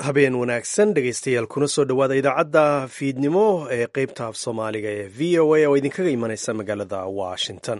habeen wanaagsan dhegaystayaal kuna soo dhowaada idaacadda fiidnimo ee qeybta af soomaaliga ee v o a oo idinkaga imanaysa magaalada washington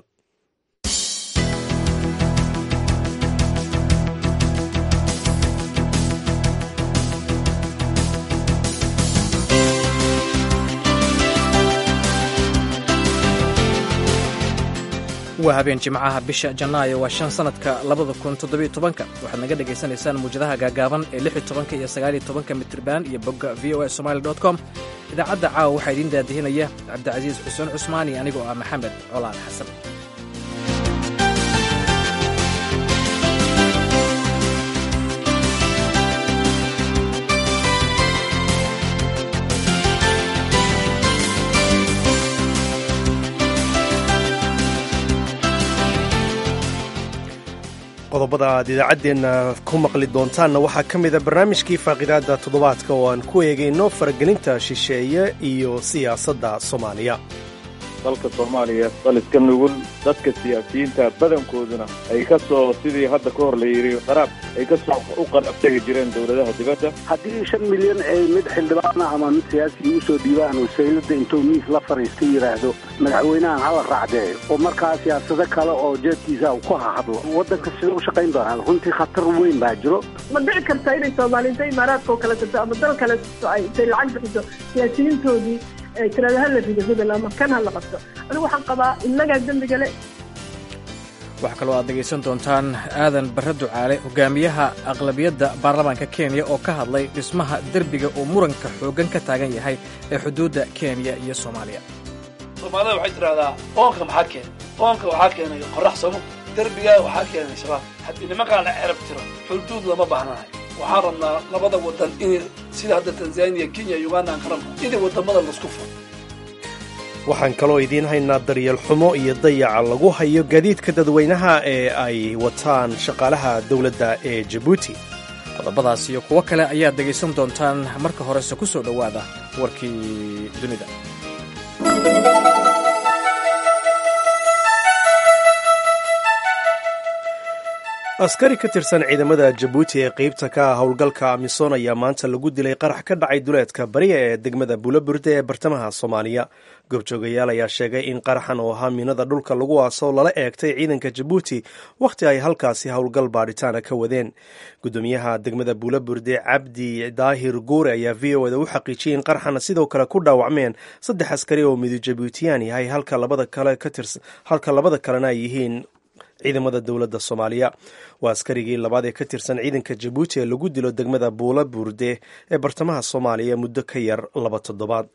waa habeen jimcaha bisha janaayo waa shan sanadka labada kun toddobiyo tobanka waxaad naga dhagaysanaysaan muwjadaha gaagaaban ee lix iyo tobanka iyo sagaaliyo tobanka mitriban iyo bogga v o a somali dot com idaacadda caawa waxaa idiin daadihinaya cabdicasiis xuseen cusmaan iyo anigoo ah maxamed colaal xasan qodobada aad idaacaddeenna ku maqli doontaanna waxaa ka mida barnaamijkii faaqidaadda toddobaadka oo aan ku eegayno faragelinta shisheeye iyo siyaasadda soomaaliya dalka soomaaliya dal iska nugul dadka siyaasiyiinta badankooduna ay ka soo sidii hadda ka hor la yidhi qaraab ay ka soo u qaraab tegi jireen dowladaha dibadda haddii shan milyan ay mid xildhibaana ama mid siyaasiga usoo dhiibaan oo saylada intuu miis la fadhiista yidhaahdo madaxweynahan hala raacdee oo markaa siyaasado kale oo jeedkiisa ku hahadlo waddanka sida u shaqayn doonaa runtii khatar weyn baa jiro ma dhici karta inay soomaaliinta imaaraadka oo kale tato ama dal kale tato ay intay lacag bixiso siyaasiyiintoodii tirada hala rido hebel ama kan hala qabto anigu waxaan qabaa innagaa dembiga le waxaa kaloo aad dhegaysan doontaan aadan barre ducaale hogaamiyaha aqlabiyadda baarlamaanka kenya oo ka hadlay dhismaha derbiga uu muranka xooggan ka taagan yahay ee xuduudda kenya iyo soomaaliya soomaalida waxay tidhahdaa oonka maxaa keenay oonka waxaa keenay qorax samo derbigaa waxaa keenay shabaab haddii nimankaan la cerab tiro xuduud lama baahnahay waxaan rabnaa labada wadan in sida hadda tanzaniya kenya uganda aan ka rabno inay wadamada laisku furo waxaan kaloo idiin haynaa daryeel xumo iyo dayaca lagu hayo gaadiidka dadweynaha ee ay wataan shaqaalaha dowladda ee jabuuti qodobadaas iyo kuwo kale ayaad dhegaysan doontaan marka horese ku soo dhowaada warkii dunida askari ka tirsan ciidamada jabuuti ee qeybta ka ah howlgalka amisom ayaa maanta lagu dilay qarax ka dhacay duleedka bariya ee degmada buulaburde ee bartamaha soomaaliya goobjoogayaal ayaa sheegay in qaraxan oo ahaa miinada dhulka lagu aaso lala eegtay ciidanka jabuuti wakhti ay halkaasi howlgal baadhitaana ka wadeen gudoomiyaha degmada buulaburde cabdi daahir guure ayaa v o da u xaqiijiyay in qaraxan sidoo kale ku dhaawacmeen saddex askari oo midu jabuutiyaan yahay halka labada kalena ay yihiin ciidamada dowladda soomaaliya waa askarigii labaad ee ka tirsan ciidanka jabuuti ee lagu dilo degmada buula burde ee bartamaha soomaaliya muddo ka yar laba toddobaad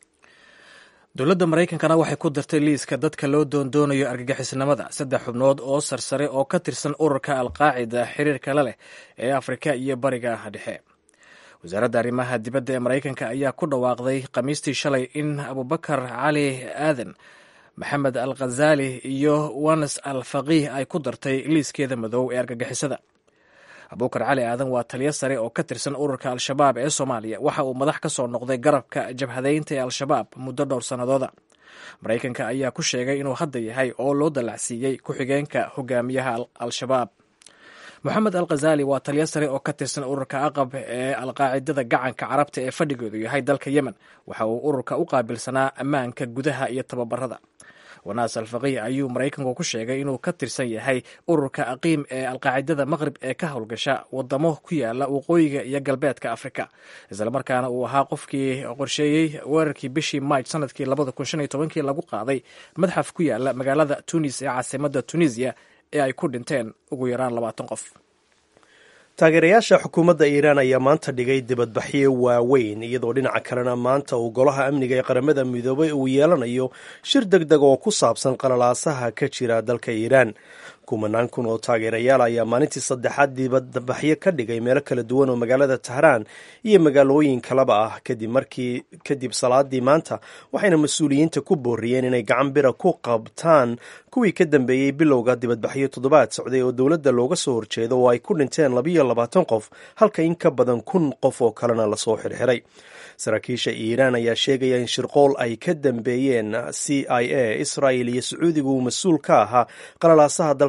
dowladda maraykankana waxay ku dartay liiska dadka loo doondoonayo argagixisnimada saddex xubnood oo sarsare oo ka tirsan ururka alqaacida xiriirka la leh ee afrika iyo bariga dhexe wasaaradda arrimaha dibadda ee maraykanka ayaa ku dhawaaqday khamiistii shalay in abubakar cali aadan maxamed al khazali iyo wanas al faqiih ay ku dartay liiskeeda madow ee argagixisada abuukar cali aadan waa taliyo sare oo ka tirsan ururka al-shabaab ee soomaaliya waxa uu madax ka soo noqday garabka jabhadeynta ee al-shabaab muddo dhowr sannadooda maraykanka ayaa ku sheegay inuu hadda yahay oo loo dallacsiiyey ku-xigeenka hogaamiyaha al-shabaab moxamed al khazali waa taliyo sare oo ka tirsan ururka aqab ee alqaacidada gacanka carabta ee fadhigoodu yahay dalka yemen waxa uu ururka u qaabilsanaa ammaanka gudaha iyo tababarada wanaas alfaqiih ayuu maraykanku ku sheegay inuu ka tirsan yahay ururka aqiim ee alqaacidada maqrib ee ka howlgasha wadamo ku yaala waqooyiga iyo galbeedka afrika islamarkaana uu ahaa qofkii qorsheeyey weerarkii bishii maaj sanadkii labada kun shan iyo tobankii lagu qaaday madxaf ku yaala magaalada tunis ee caasimada tunisiya ee ay ku dhinteen ugu yaraan labaatan qof taageerayaasha xukuumadda iiraan ayaa maanta dhigay dibadbaxyo waaweyn iyadoo dhinaca kalena maanta uu golaha amniga ee qaramada midoobay uu yeelanayo shir deg deg oo ku saabsan qalalaasaha ka jira dalka iiraan kumanaan kun oo taageerayaal ayaa maalintii saddexaad dibadbaxyo ka dhigay meelo kala duwan oo magaalada tahraan iyo magaalooyin kaleba ah kadib markii kadib salaadii maanta waxayna mas-uuliyiinta ku booriyeen inay gacan bira ku qabtaan kuwii ka dambeeyey bilowga dibadbaxyo toddobaad socday oo dowladda looga soo horjeedo oo ay ku dhinteen labiyo labaatan qof halka in ka badan kun qof oo kalena lasoo xirxiray saraakiisha iiraan ayaa sheegaya in shirqool ay ka dambeeyeen c i a israel iyo sacuudiga uu mas-uul ka ahaa qalalaasaha dalka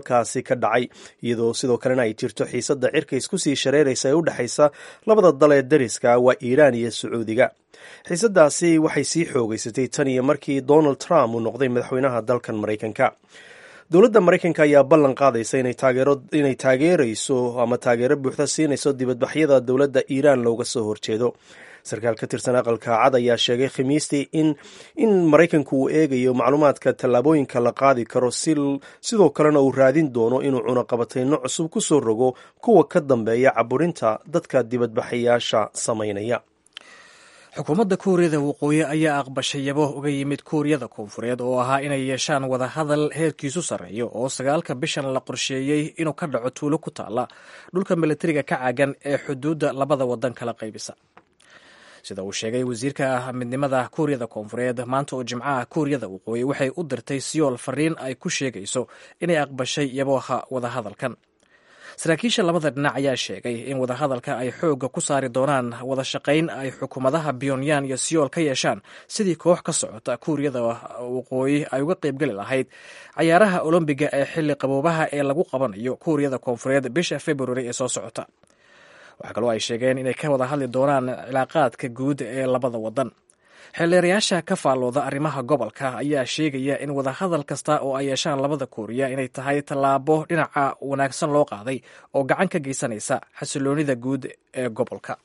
halkaasi ka dhacay iyadoo sidoo kalena ay jirto xiisadda cirka isku sii shareeraysa ee u dhexaysa labada dal ee dariska waa iiraan iyo sacuudiga xiisadaasi waxay sii xoogeysatay tan iyo markii donald trump uu noqday madaxweynaha dalkan maraykanka dowladda maraykanka ayaa ballan qaadaysa inay taageerayso ama taageero buuxda siinayso dibadbaxyada dowladda iiraan looga soo horjeedo sarkaal ka tirsan aqalka cad ayaa sheegay khamiistii in in maraykanku uu eegayo macluumaadka tallaabooyinka la qaadi karo sidoo kalena uu raadin doono inuu cunaqabatayno cusub ku soo rogo kuwa ka dambeeya caburinta dadka dibadbaxayaasha samaynaya xukuumadda kuuriyada waqooyi ayaa aqbashay yabo uga yimid kuuriyada koonfureed oo ahaa inay yeeshaan wadahadal heerkiisu sarreeyo oo sagaalka bishan la qorsheeyey inuu ka dhaco tuulo ku taalla dhulka milatariga ka caagan ee xuduudda labada waddan kala qaybisa sida uu sheegay wasiirka midnimada kuuriyada koonfureed maanta oo jimcaha kuuriyada waqooyi waxay u dirtay siyool fariin ay ku sheegayso inay aqbashay yaboha wadahadalkan saraakiisha labada dhinac ayaa sheegay in wadahadalka ay xoogga ku saari doonaan wada shaqayn ay xukuumadaha pyonyan iyo siyool ka yeeshaan sidii koox ka socota kuuriyada waqooyi ay uga qaybgeli lahayd cayaaraha olombiga ee xilli qaboobaha ee lagu qabanayo kuuriyada koonfureed bisha februari ee soo socota waxaa kaloo ay sheegeen inay ka wada hadli doonaan cilaaqaadka guud ee labada wadan xeelleerayaasha ka faallooda arrimaha gobolka ayaa sheegaya in wadahadal kasta oo ay yeeshaan labada kuuriya inay tahay tallaabo dhinaca wanaagsan loo qaaday oo gacan ka geysanaysa xasiloonida guud ee gobolka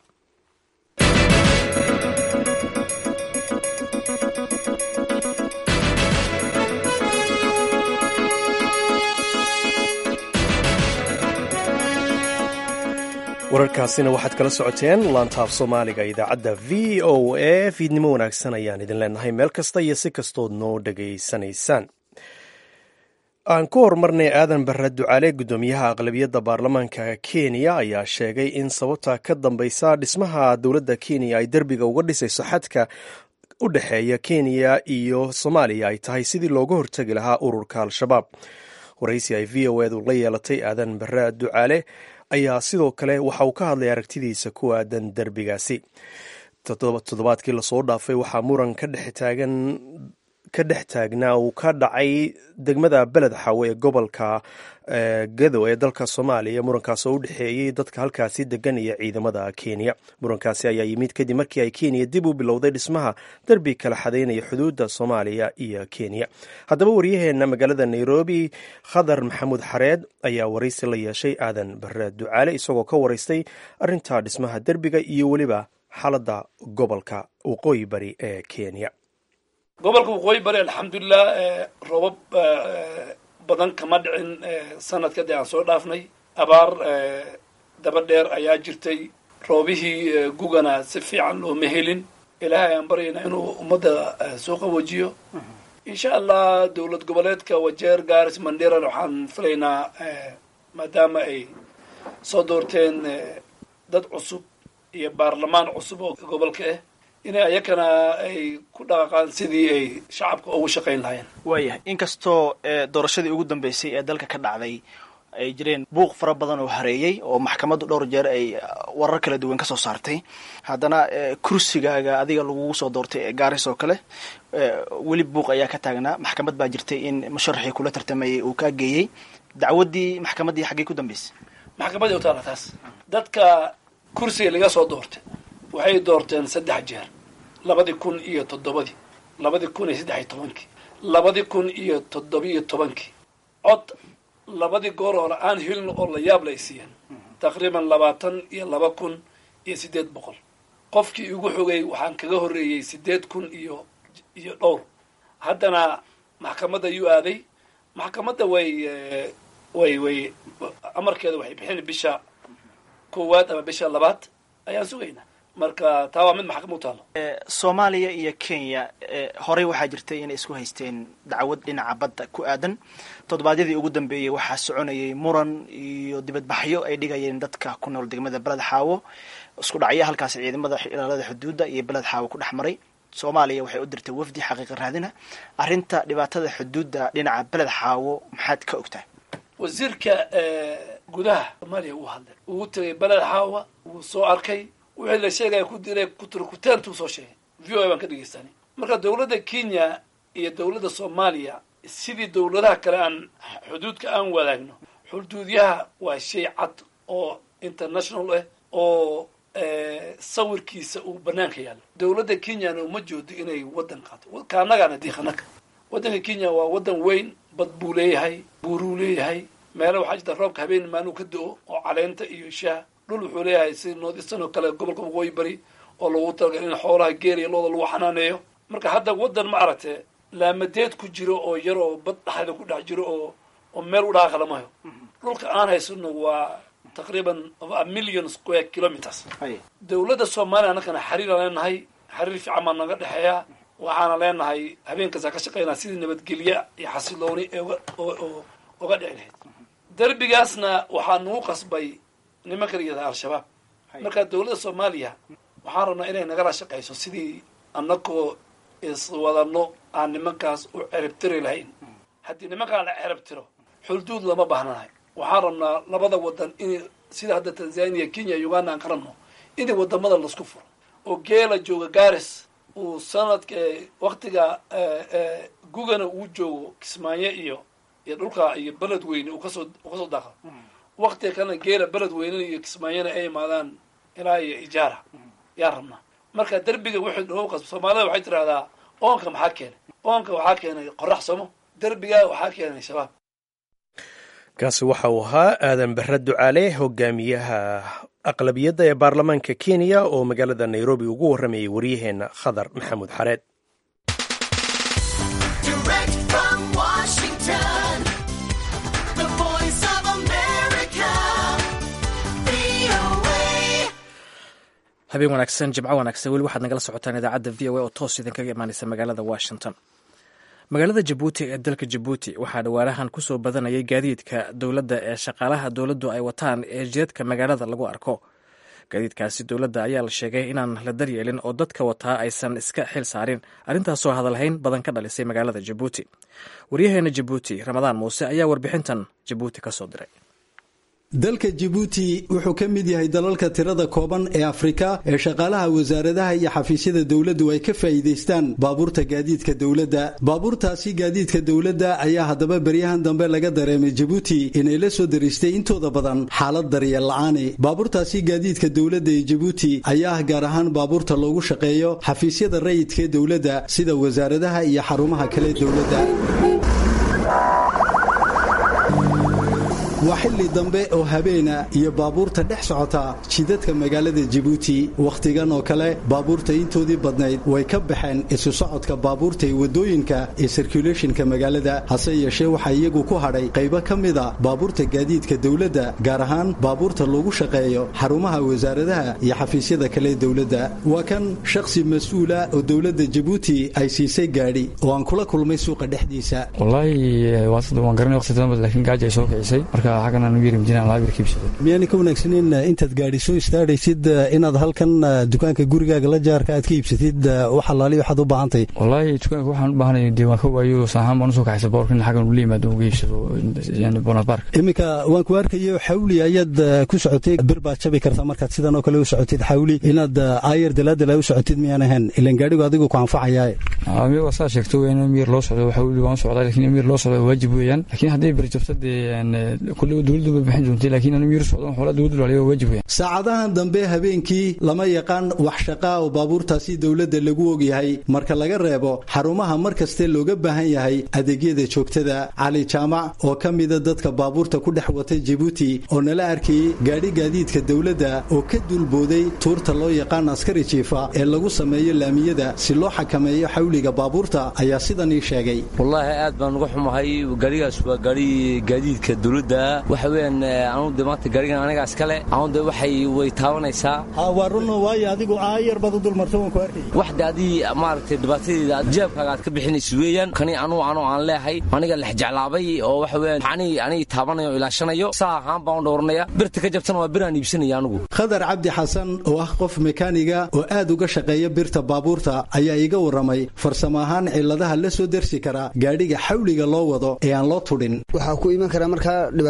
wararkaasina waxaad kala socoteen laantaaf soomaaliga idaacadda v o a fiidnimo wanaagsan ayaan idin leenahay meel kasta iyo si kastood noo dhegaysanaysaan aan ku horumarnay aadan barre ducaale guddoomiyaha aqlabiyadda baarlamaanka kenya ayaa sheegay in sababta ka dambeysa dhismaha dowladda kenya ay derbiga uga dhisayso xadka u dhexeeya kenya iyo soomaaliya ay tahay sidii looga hortegi lahaa ururka al-shabaab waraysi ay v o edu la yeelatay aadan barre ducaale ayaa sidoo kale waxa uu ka hadlay aragtidiisa ku aadan derbigaasi toddobaadkii lasoo dhaafay waxaa muran ka dhex taagan ka dhex taagnaa uu ka dhacay degmada beled xawe ee gobolka gado ee dalka soomaaliya murankaas oo u dhexeeyey dadka halkaasi degan iyo ciidamada kenya murankaasi ayaa yimid kadib markii ay kenya dib u bilowday dhismaha derbi kala xadeynaya xuduudda soomaaliya iyo kenya haddaba waryaheena magaalada nairobi khadar maxamuud xareed ayaa waraysi la yeeshay aadan bare ducaale isagoo ka waraystay arinta dhismaha derbiga iyo weliba xaaladda gobolka waqooyi bari ee kenya gobolka waqooyi bari alxamdulilah roobab badan kama dhicin sanadka dee aan soo dhaafnay abaar daba dheer ayaa jirtay roobihii gugana si fiican looma helin ilaahay aan baryayna inuu ummadda soo qawajiyo insha allah dowlad goboleedka wajeer garis mandheran waxaan filaynaa maadaama ay soo doorteen dad cusub iyo baarlamaan cusub oo gobolka ah inay ayakana ay ku dhaqaaqaan sidii ay shacabka ugu shaqayn lahaayeen waayahay inkastoo doorashadii ugu dambeysay ee dalka ka dhacday ay jireen buuq fara badan oo hareeyey oo maxkamaddu dhowr jeer ay warar kala duwan ka soo saartay haddana kursigaaga adiga lagugu soo doortay ee gaaris oo kale weli buuq ayaa ka taagnaa maxkamad baa jirtay in musharaxii kula tartamayay uu kaa geeyey dacwaddii maxkamaddii xaggay ku dambeysay maxkamadii u taala taas dadka kursiga laga soo doortay waxay doorteen saddex jeer labadii kun iyo toddobadii labadii kun iyo saddex iyo tobankii labadii kun iyo toddobiyo tobankii cod labadii goor hore aan helin oo la yaab la ay siiyeen taqriiban labaatan iyo laba kun iyo siddeed boqol qofkii igu xogay waxaan kaga horreeyey siddeed kun iyo iyo dhowr haddana maxkamadda yuu aaday maxkamadda way way way amarkeeda waxay bixin bisha koowaad ama bisha labaad ayaan sugaynaa marka taa waa mid maxkamad u taalo soomaaliya iyo kenya horey waxaa jirtay inay isku haysteen dacwad dhinaca badda ku aadan toddobaadyadii ugu dambeeyey waxaa soconayay muran iyo dibadbaxyo ay dhigayeen dadka ku nool degmada beled xaawo isku dhacya halkaas ciidamada ilaalada xuduudda iyo beled xaawo ku dhex maray soomaaliya waxay u dirtay wafdi xaqiiqa raadina arrinta dhibaatada xuduudda dhinaca beled xaawo maxaad ka ogtahay wasiirka gudaha soomaaliya uu hadlay uu tegay beled xaawa wuu soo arkay wixii la sheegaya ku diray kuturkuteentuu soo sheegay v o a baan ka dhegeystanay marka dowladda kenya iyo dowladda soomaaliya sidii dowladaha kale aan xuduudka aan wadaagno xuduudyaha waa shay cad oo international ah oo sawirkiisa uu banaanka yaallo dowladda kenyana uma joodo inay waddan qaato kaanagaana diiqanaka waddanka kenya waa waddan weyn bad buu leeyahay buuruu leeyahay meelo waxaa jirta roobka habeen maaluu ka do-o oo caleenta iyo shaah dhul wuxuu leeyahay si northeastern oo kale gobolka waqooyi bari oo lagu talagal in xoolaha geela iyo looda lagu xanaaneeyo marka hadda waddan ma aragtee laamadeed ku jiro oo yar oo bad dhexda ku dhex jiro oo oo meel u dhaqaaqla mayo dhulka aan haysano waa taqriiban a million square kilometers dowladda soomaaliya annakana xiriiraan leenahay xiriir fiican baa naga dhexeeya waxaana leenahay habeenkaasa ka shaqeynaa sidii nabadgelye iyo xasilooni oo oga dhici lahayd derbigaasna waxaa nagu qasbay nimanka la yihahda al-shabaab marka dowladda soomaaliya waxaan rabnaa inay nagala shaqeyso sidii annagoo iswadano aan nimankaas u ceribtiri lahayn haddii nimankaan la ceribtiro xulduud lama baahnahay waxaan rabnaa labada wadan in sida hadda tanzania kenya uganda aan ka rabno in wadamada laisku furo oo geela jooga garis uu sanadka waktiga gugana uu joogo kismaayo iyo iyo dhulka iyo beled weyne uu kasoo uu kasoo daaqo waktiga kalena geela beled weynena iyo kismaayona ay imaadaan ilaa iyo ijaara yaan rabnaa marka derbiga wuxuu noogu qasba soomaalida waxay tidhahdaa oonka maxaa keenay oonka waxaa keenay qorax somo derbigaa waxaa keenay shabaab kaasi waxa uu ahaa aadan barre ducaale hogaamiyaha aqlabiyadda ee baarlamaanka kenya oo magaalada nairobi ugu warramayay waryaheenna khadar maxamuud xareed habeen wanaagsan jimco wanaagsan weli waxaad nagala socotaan idaacadda v o a oo toos idinkaga imaaneysa magaalada washington magaalada jabuuti ee dalka jabuuti waxaa dhawaanahan ku soo badanayay gaadiidka dowladda ee shaqaalaha dowladdu ay wataan ee jeedka magaalada lagu arko gaadiidkaasi dowladda ayaa la sheegay inaan la daryeelin oo dadka wataa aysan iska xil saarin arrintaasoo hadalhayn badan ka dhalisay magaalada jabuuti waryaheena jabuuti ramadaan muuse ayaa warbixintan jabuuti ka soo diray dalka jabuuti wuxuu ka mid yahay dalalka tirada kooban ee afrika ee shaqaalaha wasaaradaha iyo xafiisyada dowladdu ay ka faa'iidaystaan baabuurta gaadiidka dowladda baabuurtaasi gaadiidka dowladda ayaa haddaba beryahan dambe laga dareemay jabuuti inay la soo daristay intooda badan xaalad daryeel la'aani baabuurtaasi gaadiidka dowladda ee jabuuti ayaa ah gaar ahaan baabuurta loogu shaqeeyo xafiisyada rayidka ee dowladda sida wasaaradaha iyo xarumaha kale dowladda waa xilli dambe oo habeena iyo baabuurta dhex socota jidadka magaalada jabuuti wakhtigan oo kale baabuurta intoodii badnayd way ka baxeen isu socodka baabuurta ee waddooyinka ee sirkulationka magaalada hase yeeshee waxaa iyagu ku hadhay qaybo ka mida baabuurta gaadiidka dowladda gaar ahaan baabuurta loogu shaqeeyo xarumaha wasaaradaha iyo xafiisyada kale ee dowladda waa kan shakhsi mas-uula oo dowladda jabuuti ay siisay gaadhi oo aan kula kulmay suuqa dhexdiisa miyaana ka wanaagsaneyn intaad gaadhi soo istaadhaysid inaad halkan dukaanka gurigaaga la jaarka aad ka iibsatid wax allaali waxaad u baahantay wallaahi dukaanka waxaan u baahanay dee waan ka waayo saahaan baan usoo kaxaysa boorka in xaggan ula yimaado uga iibsado yani bonad bark iminka waan ku arkayo xawli ayaad ku socotay bir baad jabi kartaa markaad sidan oo kale u socotid xawli inaad aayar dalaadala u socotid miyaan ahayn ilan gaadhigu adigu ku anfacayaa amiir waa saa sheegto in miir loo socdo xawli waan u socdaa lakin miir loo socdo waajib weeyaan lakin hadday bir jabto dee kulle dowladdu bay bixin doonta lakin anu miir socdo xoolaa dowladdu laaliyo waa waajib weeyaan saacadahan dambe habeenkii lama yaqaan wax shaqaa oo baabuurtaasi dowladda lagu ogyahay marka laga reebo xarumaha mar kaste looga baahan yahay adeegyada joogtada cali jaamac oo ka mida dadka baabuurta ku dhex wata jabuuti oo nala arkayey gaadhi gaadiidka dowladda oo ka duulbooday tuurta loo yaqaan askari jiifa ee lagu sameeyo laamiyada si loo xakameeyo xawliga baabuurta ayaa sidan ii sheegay wallaahi aad baan uga xumahay gaadhigaas waa gaadhi gaadiidka dowladda waxa weeyaan anu de maanta gaadhigan anigaa iskale anu de waxay way taabanaysaa waa run waayo adigu aayar baad u dulmarta waan ku arkay waxda adii maaragtay dhibaatadeeda jeebkaaga aad ka bixinaysa weeyaan kani anu anu aan leehay aniga lexjeclaabay oo waxa weeyaan ani aniga taabanayo ilaashanayo saa ahaan baan u dhowranaya birta ka jabtana waa bir aan iibsanaya anigu khadar cabdi xasan oo ah qof mekaaniga oo aad uga shaqeeya birta baabuurta ayaa iga warramay farsamo ahaan cilladaha la soo dersi kara gaadhiga xawliga loo wado ee aan loo tudhin waxaa ku iman karaa markaa dhibaato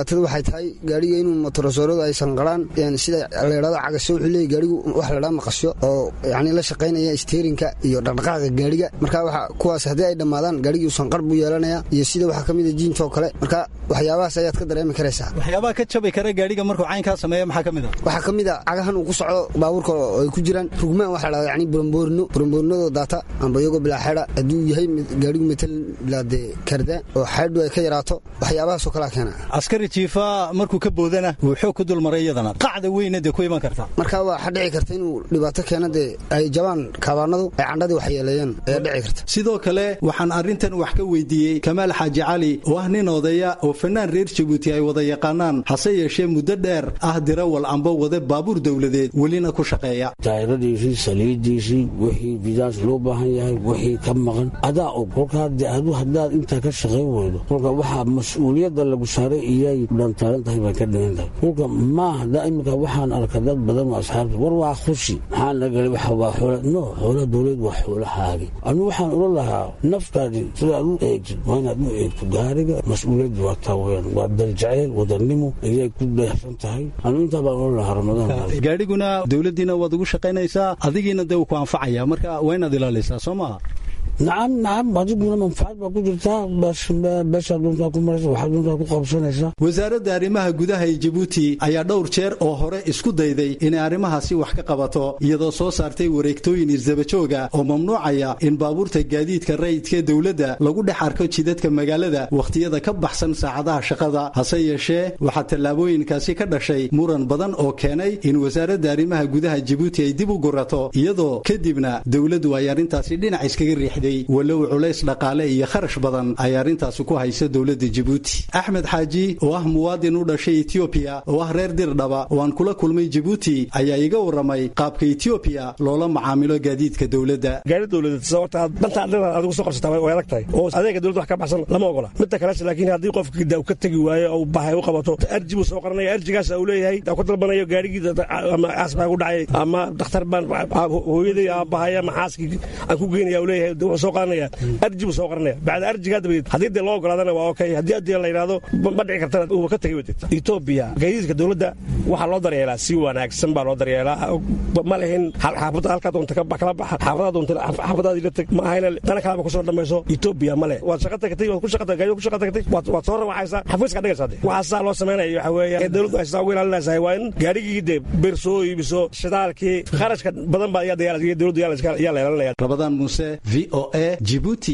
dhibaatada waxay tahay gaadhiga inuu motorosooradu aysan qaraan sida laydhahdo cagasho wuxuu leeyahy gaadhigu wax laydhaa maqasyo oo yacni la shaqaynaya steerinka iyo dhaqdhaqaaqa gaadhiga marka waxa kuwaas haddii ay dhammaadaan gaadhigii usan qar buu yeelanaya iyo sida waxaa ka mida jiintoo kale marka waxyaabahaas ayaad ka dareemi karaysaa waxyaabaha ka jabi kara gaadhiga markuu caynkaa sameeya maxaa ka mid a waxaa ka mid a cagahan uu ku socdo baabuurka oo ay ku jiraan rugmaan waxa la dhahda yani buramboorino buramboornadoo daata amba iyagoo bilaa xeedha hadduu yahay gaadhigu matalan bilaa dee karda oo xeedhu ay ka yaraato waxyaabahaasoo kalaa keena askari jiifa markuu ka boodana wuu xoog ku dulmaray iyadana qacda weyna dee ku iman karta marka waxaa dhici karta inuu dhibaato keeno dee ay jabaan kaabaanadu ay candhadii waxyeeleeyeen ayaa dhici karta sidoo kale waxaan arrintan wax ka weydiiyey kamaal xaaji cali oo ah nin odaya oo fanaan reer jabuuti ay wada yaqaanaan hase yeeshee muddo dheer ah dirawal amba wade baabuur dowladeed welina ku shaqeeya taayiradiisii saliidiisii wixii vidaans loo baahan yahay wixii ka maqan adaa og kolka adu haddaad intaa ka shaqayn weydo kolka waxaa mas-uuliyadda lagu saaray iyay dhantaaran tahay bay ka dhigan tahay kolka maaha da imika waxaan arka dad badan oo asxaabta war waa khushi maxaa nagalay waxa waa xoola no xoola dowlad waa xoolahaagi anu waxaan ula lahaa naftaadi sidaad u eegtid waa inaad u eegto gaariga mas-uuliyadda waa taa weyaan waa daljaceyl wadannimo ayay ku deexsan tahay anu intaa baan ula lahaa ramadaan gaadhiguna dowladdiina waad ugu shaqaynaysaa adigiina dee uu ku anfacaya marka waa inaad ilaalaysaa soo maaha nacam nacam adiguna manfacad baa ku jirtaa beeshaa doontaa ku maraysa waxaa doontaa ku qabsanaysaa wasaaradda arrimaha gudaha ee jabuuti ayaa dhowr jeer oo hore isku dayday inay arrimahaasi wax ka qabato iyadoo soo saartay wareegtooyin isdabajooga oo mamnuucaya in baabuurta gaadiidka rayidkaee dowladda lagu dhex arko jidadka magaalada wakhtiyada ka baxsan saacadaha shaqada hase yeeshee waxaa tallaabooyinkaasi ka dhashay muran badan oo keenay in wasaaradda arrimaha gudaha jabuuti ay dib u gurato iyadoo kadibna dowladdu ay arrintaasi dhinac iskaga riixday walow culays dhaqaale iyo kharash badan ay arrintaasi ku hayso dowladda jabuuti axmed xaaji oo ah muwaadin u dhashay etoobiya oo ah reer dirdhaba oo aan kula kulmay jabuuti ayaa iga warramay qaabka etoobiya loola macaamilo gaadiidka dowladda gaari dowladeed sababta danta adina adigu soo qabsataa way adag tahay oo adeega dowladda wax ka baxsan lama ogola midda kalese laakiin haddii qofka uu ka tegi waayo oo bahay u qabato arji buu soo qaranaya arjigaas uu leeyahay ku dalbanayo gaarigii ama aas baa ku dhacay ama dhakhtar baan hooyaday aabahay ama xaaskii aan ku geynaya uu leeyahay soo qaranaya arji buu soo qaranaya bacda arjigaa dabadeed haddii dee loo ogolaadana waa okay haddii adii la yidhahdo ma dhici kartana uuba ka tegay wadid etoobiya gaadiidka dowladda waxaa loo daryeelaa si wanaagsan baa loo daryeelaa ma lehin xaafadda halkaa doonta kala baxa xaafadaha doonta xaafadaadii la teg ma ahayna dana kalaba kusoo dhamayso etoobiya male waad shaqa tagtay waad ku shaqa gaadiid ku shaqa tagtay waad soo rawacaysaa xafiiska dhigaysaa dee waxaa saa loo samaynaya waxa weeya ee dowladdu ay sidaa ugu ilaalinaysahay waa in gaarigii dee bir soo iibiso shidaalkii kharashka badan baa dowladdu yaa la ilaalinaya rabadaan muuse v o a jibuuti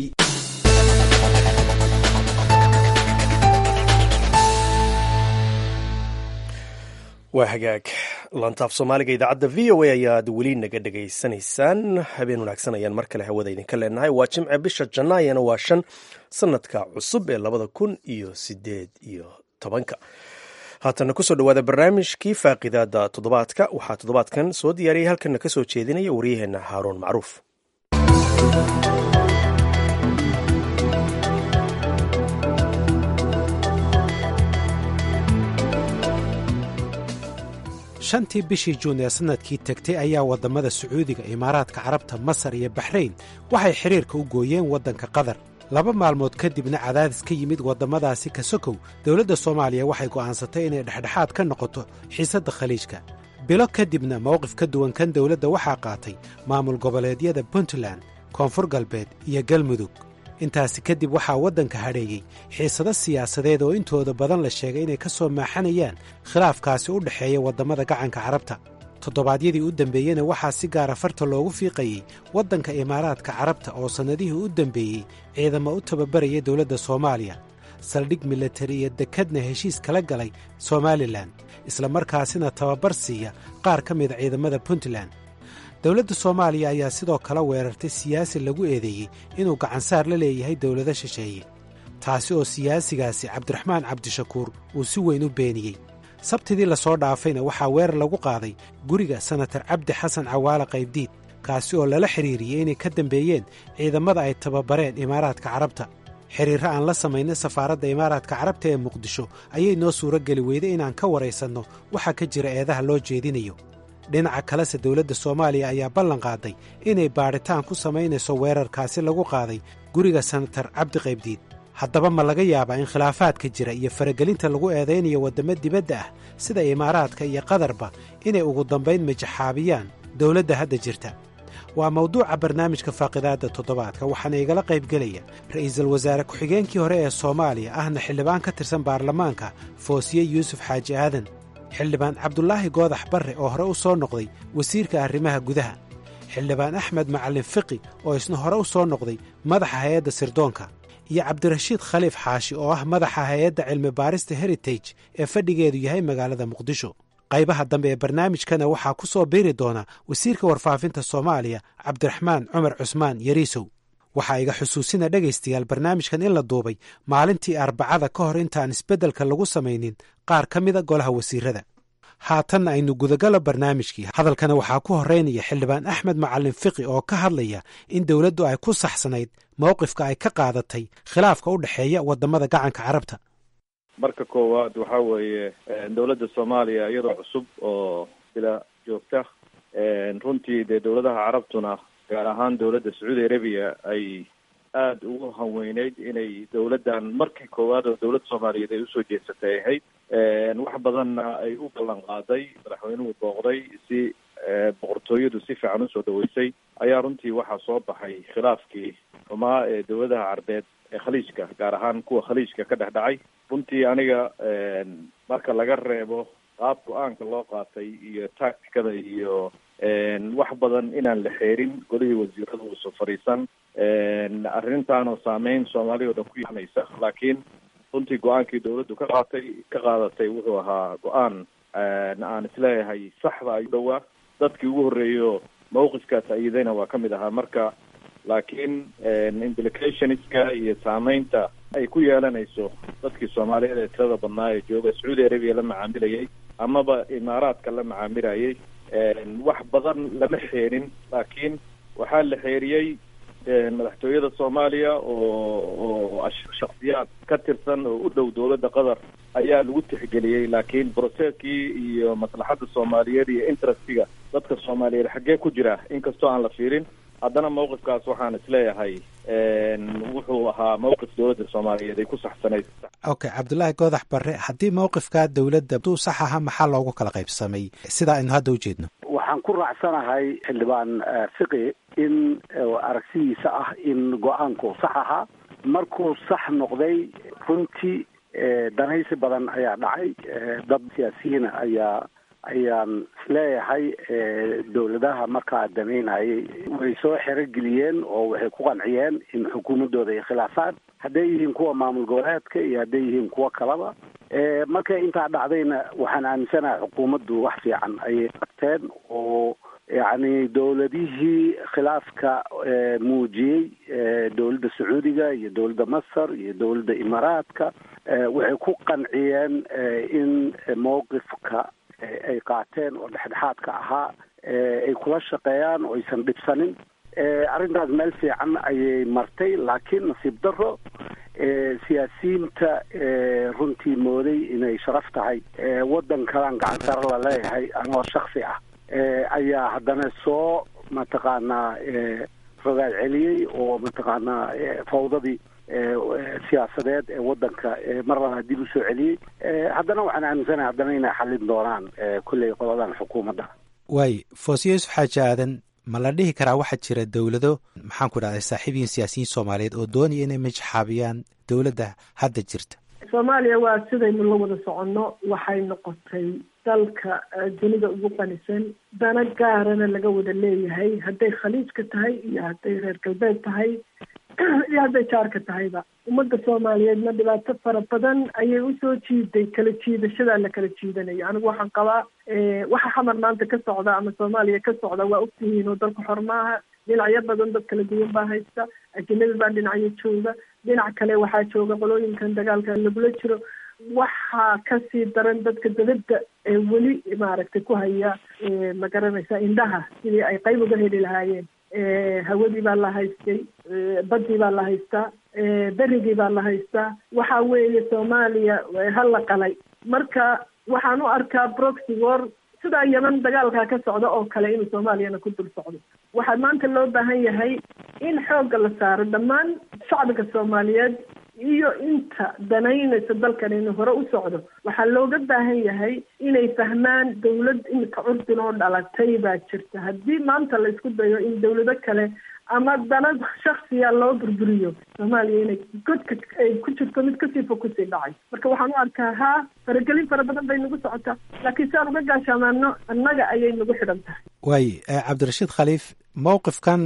waa hagaag lantaaf soomaaliga idaacadda v o a ayaad weli naga dhegaysanaysaan habeen wanaagsan ayaan mar kale hawada idinka leenahay waa jimce bisha janaayana waa shan sanadka cusub ee labada kun iyo sideed iyo tobanka haatana kusoo dhawaada barnaamijkii faaqidaada toddobaadka waxaa toddobaadkan soo diyaariyay halkana ka soo jeedinaya waryaheena haaruun macruuf shantii bishii juun ee sannadkii tegtay ayaa waddamada sacuudiga imaaraadka carabta masar iyo baxrayn waxay xidhiirka u gooyeen waddanka qatar laba maalmood kadibna cadaadis ka yimid waddamadaasi ka sokow dowladda soomaaliya waxay go'aansatay inay dhexdhexaad ka noqoto xiisadda khaliijka bilo kadibna mowqif ka duwan kan dowladda waxaa qaatay maamul goboleedyada puntland koonfur galbeed iyo galmudug intaasi kadib waxaa waddanka hadheeyey xiisado siyaasadeed oo intooda badan la sheegay inay ka soo maaxanayaan khilaafkaasi u dhexeeya waddamada gacanka carabta toddobaadyadii u dambeeyena waxaa si gaara farta loogu fiiqayey waddanka imaaraadka carabta oo sannadihii u dambeeyey ciidamo u tababaraya dowladda soomaaliya saldhig milatari iyo dekadna heshiis kala galay somalilan islamarkaasina tababar siiya qaar ka mida ciidamada puntland dowladda soomaaliya ayaa sidoo kale weerartay siyaasi lagu eedeeyey inuu gacansaar la leeyahay dowlado shisheeye taasi oo siyaasigaasi cabdiraxmaan cabdishakuur uu si weyn u beeniyey sabtidii lasoo dhaafayna waxaa weerar lagu qaaday guriga senatar cabdi xasan cawaale qaybdiid kaasi oo lala xidhiiriyey inay ka dambeeyeen ciidamada ay tababareen imaaraadka carabta xidhiirro aan la samaynay safaaradda imaaraadka carabta ee muqdisho ayay noo suuro geli weyday inaan ka waraysanno waxaa ka jira eedaha loo jeedinayo dhinaca kalese dowladda soomaaliya ayaa ballan qaaday inay baadhitaan ku samaynayso weerarkaasi lagu qaaday guriga senatar cabdi qaybdiid haddaba ma laga yaabaa in khilaafaadka jira iyo faragelinta lagu eedaynayo waddamo dibadda ah sida imaaraadka iyo qatarba inay ugu dambayn majaxaabiyaan dowladda hadda jirta waa mawduuca barnaamijka faaqidaadda toddobaadka waxaana igala qaybgelaya ra'iisul wasaare ku-xigeenkii hore ee soomaaliya ahna xildhibaan ka tirsan baarlamaanka foosiye yuusuf xaaji aadan xildhibaan cabdulaahi goodax barre oo hore u soo noqday wasiirka arrimaha gudaha xildhibaan axmed macallin fiqi oo isna hore u soo noqday madaxa hay-adda sirdoonka iyo cabdirashiid khaliif xaashi oo ah madaxa hay-adda cilmi baarista heritage ee fadhigeedu yahay magaalada muqdisho qaybaha dambe ee barnaamijkana waxaa ku soo biiri doona wasiirka warfaafinta soomaaliya cabdiraxmaan cumar cusmaan yariisow waxaa iga xusuusina dhegaystayaal barnaamijkan in la duubay maalintii arbacada ka hor intaan isbeddelka lagu samaynin qaar ka mida golaha wasiirada haatanna aynu gudagalo barnaamijkii hadalkana waxaa ku horeynaya xildhibaan axmed macallin fiqi oo ka hadlaya in dowladdu ay ku saxsanayd mowqifka ay ka qaadatay khilaafka u dhexeeya waddamada gacanka carabta marka koowaad waxa weeye dowladda soomaaliya iyadoo cusub oo sila joogta runtii dee dowladaha carabtuna gaar ahaan dowladda sacuudi arabiya ay aada ugu hanweyneyd inay dowladdan markii koowaad oo dowlad soomaaliyeed ay usoo jeesatay ahayd wax badanna ay u ballan qaaday madaxweynuhu booqday si boqortooyadu si fiican usoo dhaweysay ayaa runtii waxaa soo baxay khilaafkii xumaa ee dowladaha carbeed ee khaliijka gaar ahaan kuwa khaliijka ka dhex dhacay runtii aniga marka laga reebo qaab go-aanka loo qaatay iyo tacticada iyo wax badan inaan la xeerin golihii wasiirada uusan fadhiisan arrintaanoo saameyn soomaaliya o dhan ku yaanaysa laakiin runtii go-aankii dowladdu ka qaatay ka qaadatay wuxuu ahaa go-aan aan isleeyahay saxda ayuu dhowaa dadkii ugu horreeyo mawqifkaas ayidayna waa kamid ahaa marka laakiin implicationska iyo saameynta ay ku yeelanayso dadkii soomaaliyeed ee tirada badnaa ee jooga sacuudi arabiya la macaamilayay amaba imaaraadka la macaamilayay wax badan lama xeerin laakiin waxaa la xeeriyey madaxtooyada soomaaliya oo oo shaksiyaad ka tirsan oo u dhow dowladda qatar ayaa lagu tixgeliyey laakiin broseeskii iyo maslaxadda soomaaliyeed iyo interestiga dadka soomaaliyeed xaggee ku jira inkastoo aan la fiirin haddana mawqifkaas waxaan isleeyahay wuxuu ahaa mawqif dowladda soomaaliyeed ay ku saxsanayd okay cabdulaahi goodax barre haddii mawqifka dowladda duu sax aha maxaa loogu kala qaybsamay sidaa aynu hadda ujeedno waxaan ku raacsanahay xildhibaan fiqi in aragsidiisa ah in go-aanku sax ahaa markuu sax noqday runtii danaysi badan ayaa dhacay dad siyaasiyiina ayaa ayaan isleeyahay dowladaha markaa damaynayay way soo xerogeliyeen oo waxay ku qanciyeen in xukuumaddooda ay khilaafaan hadday yihiin kuwa maamul goboleedka iyo hadday yihiin kuwo kalaba markay intaa dhacdayna waxaan aaminsanahay xukuumaddu wax fiican ayay qabteen oo yacni dowladihii khilaafka muujiyey dowladda sacuudiga iyo dowladda masar iyo dowladda imaaraadka waxay ku qanciyeen in mowqifka ay qaateen oo dhexdhexaadka ahaa ay kula shaqeeyaan oo aysan dhibsanin arrintaas meel fiican ayay martay laakiin nasiib daro siyaasiyiinta runtii mooday inay sharaf tahay waddan kalaan gacan sare la leeyahay anoo shaksi ah ayaa haddana soo mataqaanaa rogaal celiyey oo mataqaanaa fawdadii siyaasadeed ee waddanka mar labaad dib u soo celiyey haddana waxaan aaminsanahay haddana inay xallin doonaan kolley qoladan xukuumadda waay foosiye yuusuf xaaji aadan ma la dhihi karaa waxaa jira dowlado maxaan ku dhahday saaxiibiyin siyaasiyiin soomaaliyeed oo doonaya inay majaxaabiyaan dowladda hadda jirta soomaaliya waa sidaynu la wada soconno waxay noqotay dalka dunida ugu qanisan dana gaarana laga wada leeyahay hadday khaliijka tahay iyo hadday reer galbeed tahay iyo hadday jaarka tahayba ummadda soomaaliyeedna dhibaato fara badan ayay usoo jiiday kala jiidashadaa la kala jiidanayo anigu waxaan qabaa waxa xamar maanta ka socda ama soomaaliya ka socda waa ogtihiin oo dalka xor maaha dhinacyo badan dad kala duwan baa haysta ajanabi baa dhinacyo jooga dhinac kale waxaa jooga qolooyinkan dagaalka lagula jiro waxaa kasii daran dadka dabadda ee weli maaragtay ku haya ma garanaysa indhaha sidii ay qayb uga heli lahaayeen hawadii baa la haystay baddii baa la haystaa berigii baa la haystaa waxa weeye soomaaliya ha la qalay marka waxaan u arkaa proxy war sidaa yeman dagaalkaa ka socda oo kale inuu soomaaliyana ku dul socdo waxaa maanta loo baahan yahay in xoogga la saaro dhammaan shacbiga soomaaliyeed iyo inta danaynaysa dalkan inuu hore u socdo waxaa looga baahan yahay inay fahmaan dawlad imika curdin oo dhalatay baa jirta haddii maanta la isku dayo in dawlado kale ama danad shaksiya loo burburiyo soomaaliya inay godka ay ku jirto mid kasii fog kusii dhacay marka waxaan u arkaa haa faragelin fara badan bay nagu socotaa laakiin si aan uga gaashaamaano annaga ayay nagu xidhan tahay waaye cabdirashiid khaliif mowqifkan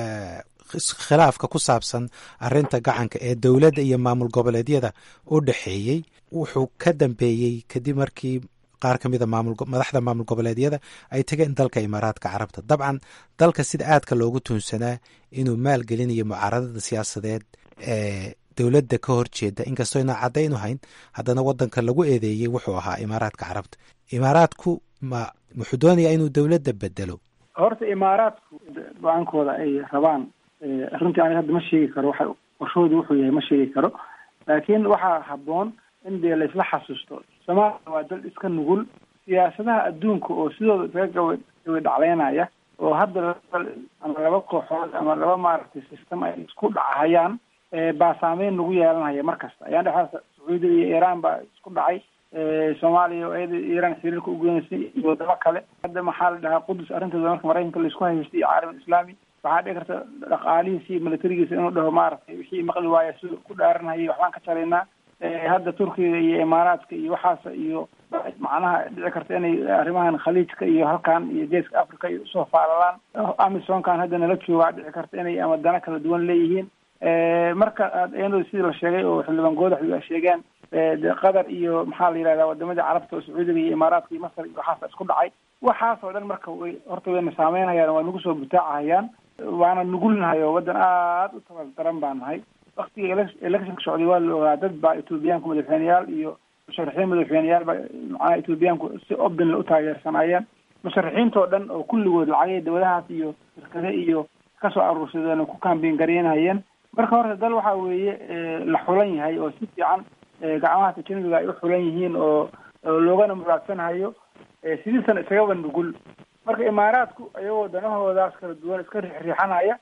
khilaafka ku saabsan arinta gacanka ee dowladda iyo maamul goboleedyada u dhexeeyey wuxuu ka dambeeyey kadib markii qaar ka mida madaxda maamul goboleedyada ay tageen dalka imaaraadka carabta dabcan dalka sida aadka loogu tuunsanaa inuu maalgelinayo mucaaradada siyaasadeed ee dowladda ka horjeeda inkastoo inaan caddayn u hayn haddana wadanka lagu eedeeyey wuxuu ahaa imaaraadka carabta imaaraadku ma wuxuu doonayaa inuu dowladda bedelo horta imaaraadku go-aankooda ay rabaan runtii aniga hadda ma sheegi karo waxa qorshoodu wuxuu yahay ma sheegi karo laakiin waxaa habboon in dee laisla xasuusto soomaaliya waa dal iska nugul siyaasadaha adduunka oo sidooda isaga gaba gaba dhacleynaya oo hadda ama laba kooxood ama laba maaragtay system ay isku dhacahayaan baa saameyn nagu yeelanaya mar kasta ayaan dhexaasa sacuudiya iyo iiraan baa isku dhacay soomaaliya oo iyada iiraan xiriirka ugeynaysa iyo wadamo kale hadda maxaa la dhahaa qudus arrinteeda marka maraykanka laisku haystay iyo caalam islaami waxaa dhici karta dhaqaalihiisa iyo militarigiisa inuu dhaho maaragtay wixii maqli waaya si ku dhaaranhayay waxbaan ka jaraynaa hadda turkiga iyo imaaraadka iyo waxaas iyo macnaha dhici karta inay arrimahan khaliijka iyo halkan iyo geeska africa ay usoo faalalaan amisonkan hadda nala joogaa dhici karta inay ama dana kala duwan leeyihiin marka iyadoo sidii la sheegay oo xildhibaan goodaxdu ay sheegeen qatar iyo maxaa la yidhahdaa wadamadii carabta oo sacuudiga iyo imaaraadka iyo masar iyo waxaasa isku dhacay waxaas oo dhan marka way horta wayna saameynhayaan waa nagu soo butaacahayaan waana nugulnahay oo waddan aada u tabal daran baa nahay waktiga electionka socday waa la ogaa dad baa ethoobiyaanku madaxweyneyaal iyo musharaxiin madaxweyneyaal baa macnaha ethoobiyaanku si obdinle u taageersanaayeen musharaxiintoo dhan oo kulligood lacagay dawladahaas iyo shirkade iyo kasoo aruursadeen oo ku kambiin garaynhayeen marka horta dal waxa weeye la xulan yahay oo si fiican gacmaha tajanibiga ay u xulan yihiin oo loogana muraadsanhayo sidiisana isagaba nugul marka imaaraadku ayagoo danahoodaas kala duwan iska riixriixanaya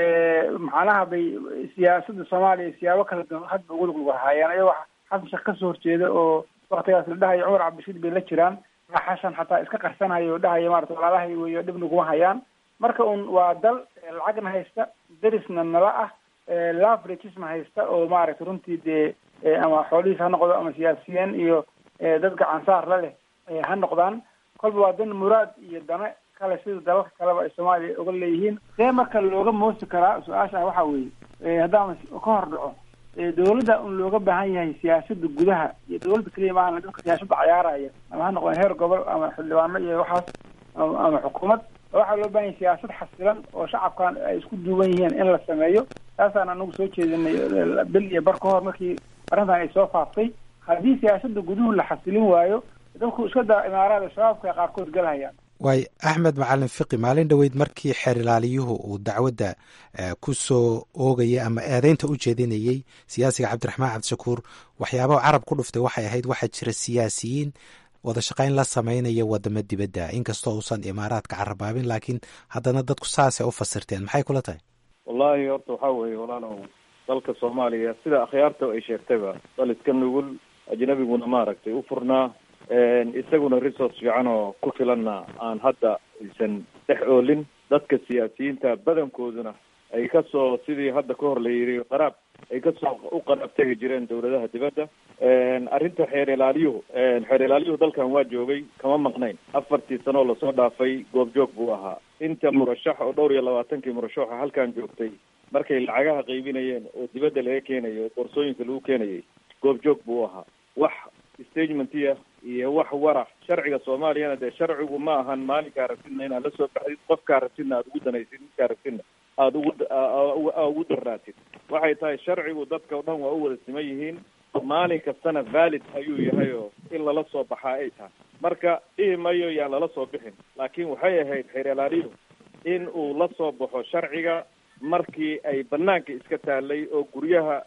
macnaha bay siyaasadda soomaaliya siyaabo kala duwan hadba ugu luglugahayeen ayagoo xasan sheekh kasoo horjeeda oo waktigaas la dhahayo cumar cabdishiid bay la jiraan xashan xataa iska qarsanaya oo dhahaya maarata walaalahay weyo dhib naguma hayaan marka un waa dal lacagna haysta derisna nala ah laveragesna haysta oo maaragta runtii dee ama xoolihiis ha noqdo ama siyaasiyiin iyo dad gacansaar la leh ha noqdaan kolba waa dan muraad iyo dane kale sida dalalka kaleba ay soomaaliya uga leeyihiin see marka looga moosi karaa su-aasha waxaa weeye haddaan ka hor dhaco dawladda un looga baahan yahay siyaasada gudaha iyo dawladda keliya maahan dadka siyaasada cayaaraya ama ha noqdeen heer gobol ama xildhibaano iyo waxaas ama xukuumad waxaa loo baahan yahay siyaasad xasilan oo shacabkan ay isku duuban yihiin in la sameeyo taasaan anagu soo jeedinay bil iyo bar ka hor markii arrintan ay soo faaftay haddii siyaasada guduhu la xasilin waayo dadku iska daa imaaraada shabaabka qaarkood galhayaan waay axmed macalin fiqi maalin dhoweyd markii xeer ilaaliyuhu uu dacwadda ku soo oogayay ama eedeynta u jeedinayey siyaasiga cabdiraxmaan cabdishakuur waxyaabaha carab ku dhuftay waxay ahayd waxaa jira siyaasiyiin wada shaqayn la samaynaya wadamo dibadda inkastoo uusan imaaraadka carabaabin laakiin haddana dadku saasay u fasirteen maxay kula tahay wallahi horta waxaa weeye walaalow dalka soomaaliya sida akhyaarta ay sheegtayba dal iska nugul ajnabiguna maaragtay u furnaa isaguna resource fiican oo ku filanna aan hadda aysan dhex oolin dadka siyaasiyiinta badankooduna ay kasoo sidii hadda ka hor la yidhi qaraab ay kasoo u qaraab tegi jireen dawladaha dibadda arrinta xeer ilaaliyuhu xeer ilaaliyuhu dalkan waa joogay kama maqnayn afartii sanoo lasoo dhaafay goobjoog buu ahaa inta murashax oo dhowr iyo labaatankii murashaxa halkan joogtay markay lacagaha qaybinayeen oo dibadda laga keenayo oo boorsooyinka lagu keenayay goobjoog buu ahaa wax stagementiya iyo wax warax sharciga soomaaliyana dee sharcigu ma ahan maalinka aragtidna inaad la soo baxdid qofka aragtidna aada ugu danaysid midka aragtidna aada ugu ugu daraatid waxay tahay sharcigu dadka o dhan waa u wada siman yihiin maalin kastana valid ayuu yahay oo in lala soo baxaa ay tahay marka dhihi mayo yaan lala soo bixin laakiin waxay ahayd xeer ilaaliyu in uu la soo baxo sharciga markii ay banaanka iska taalay oo guryaha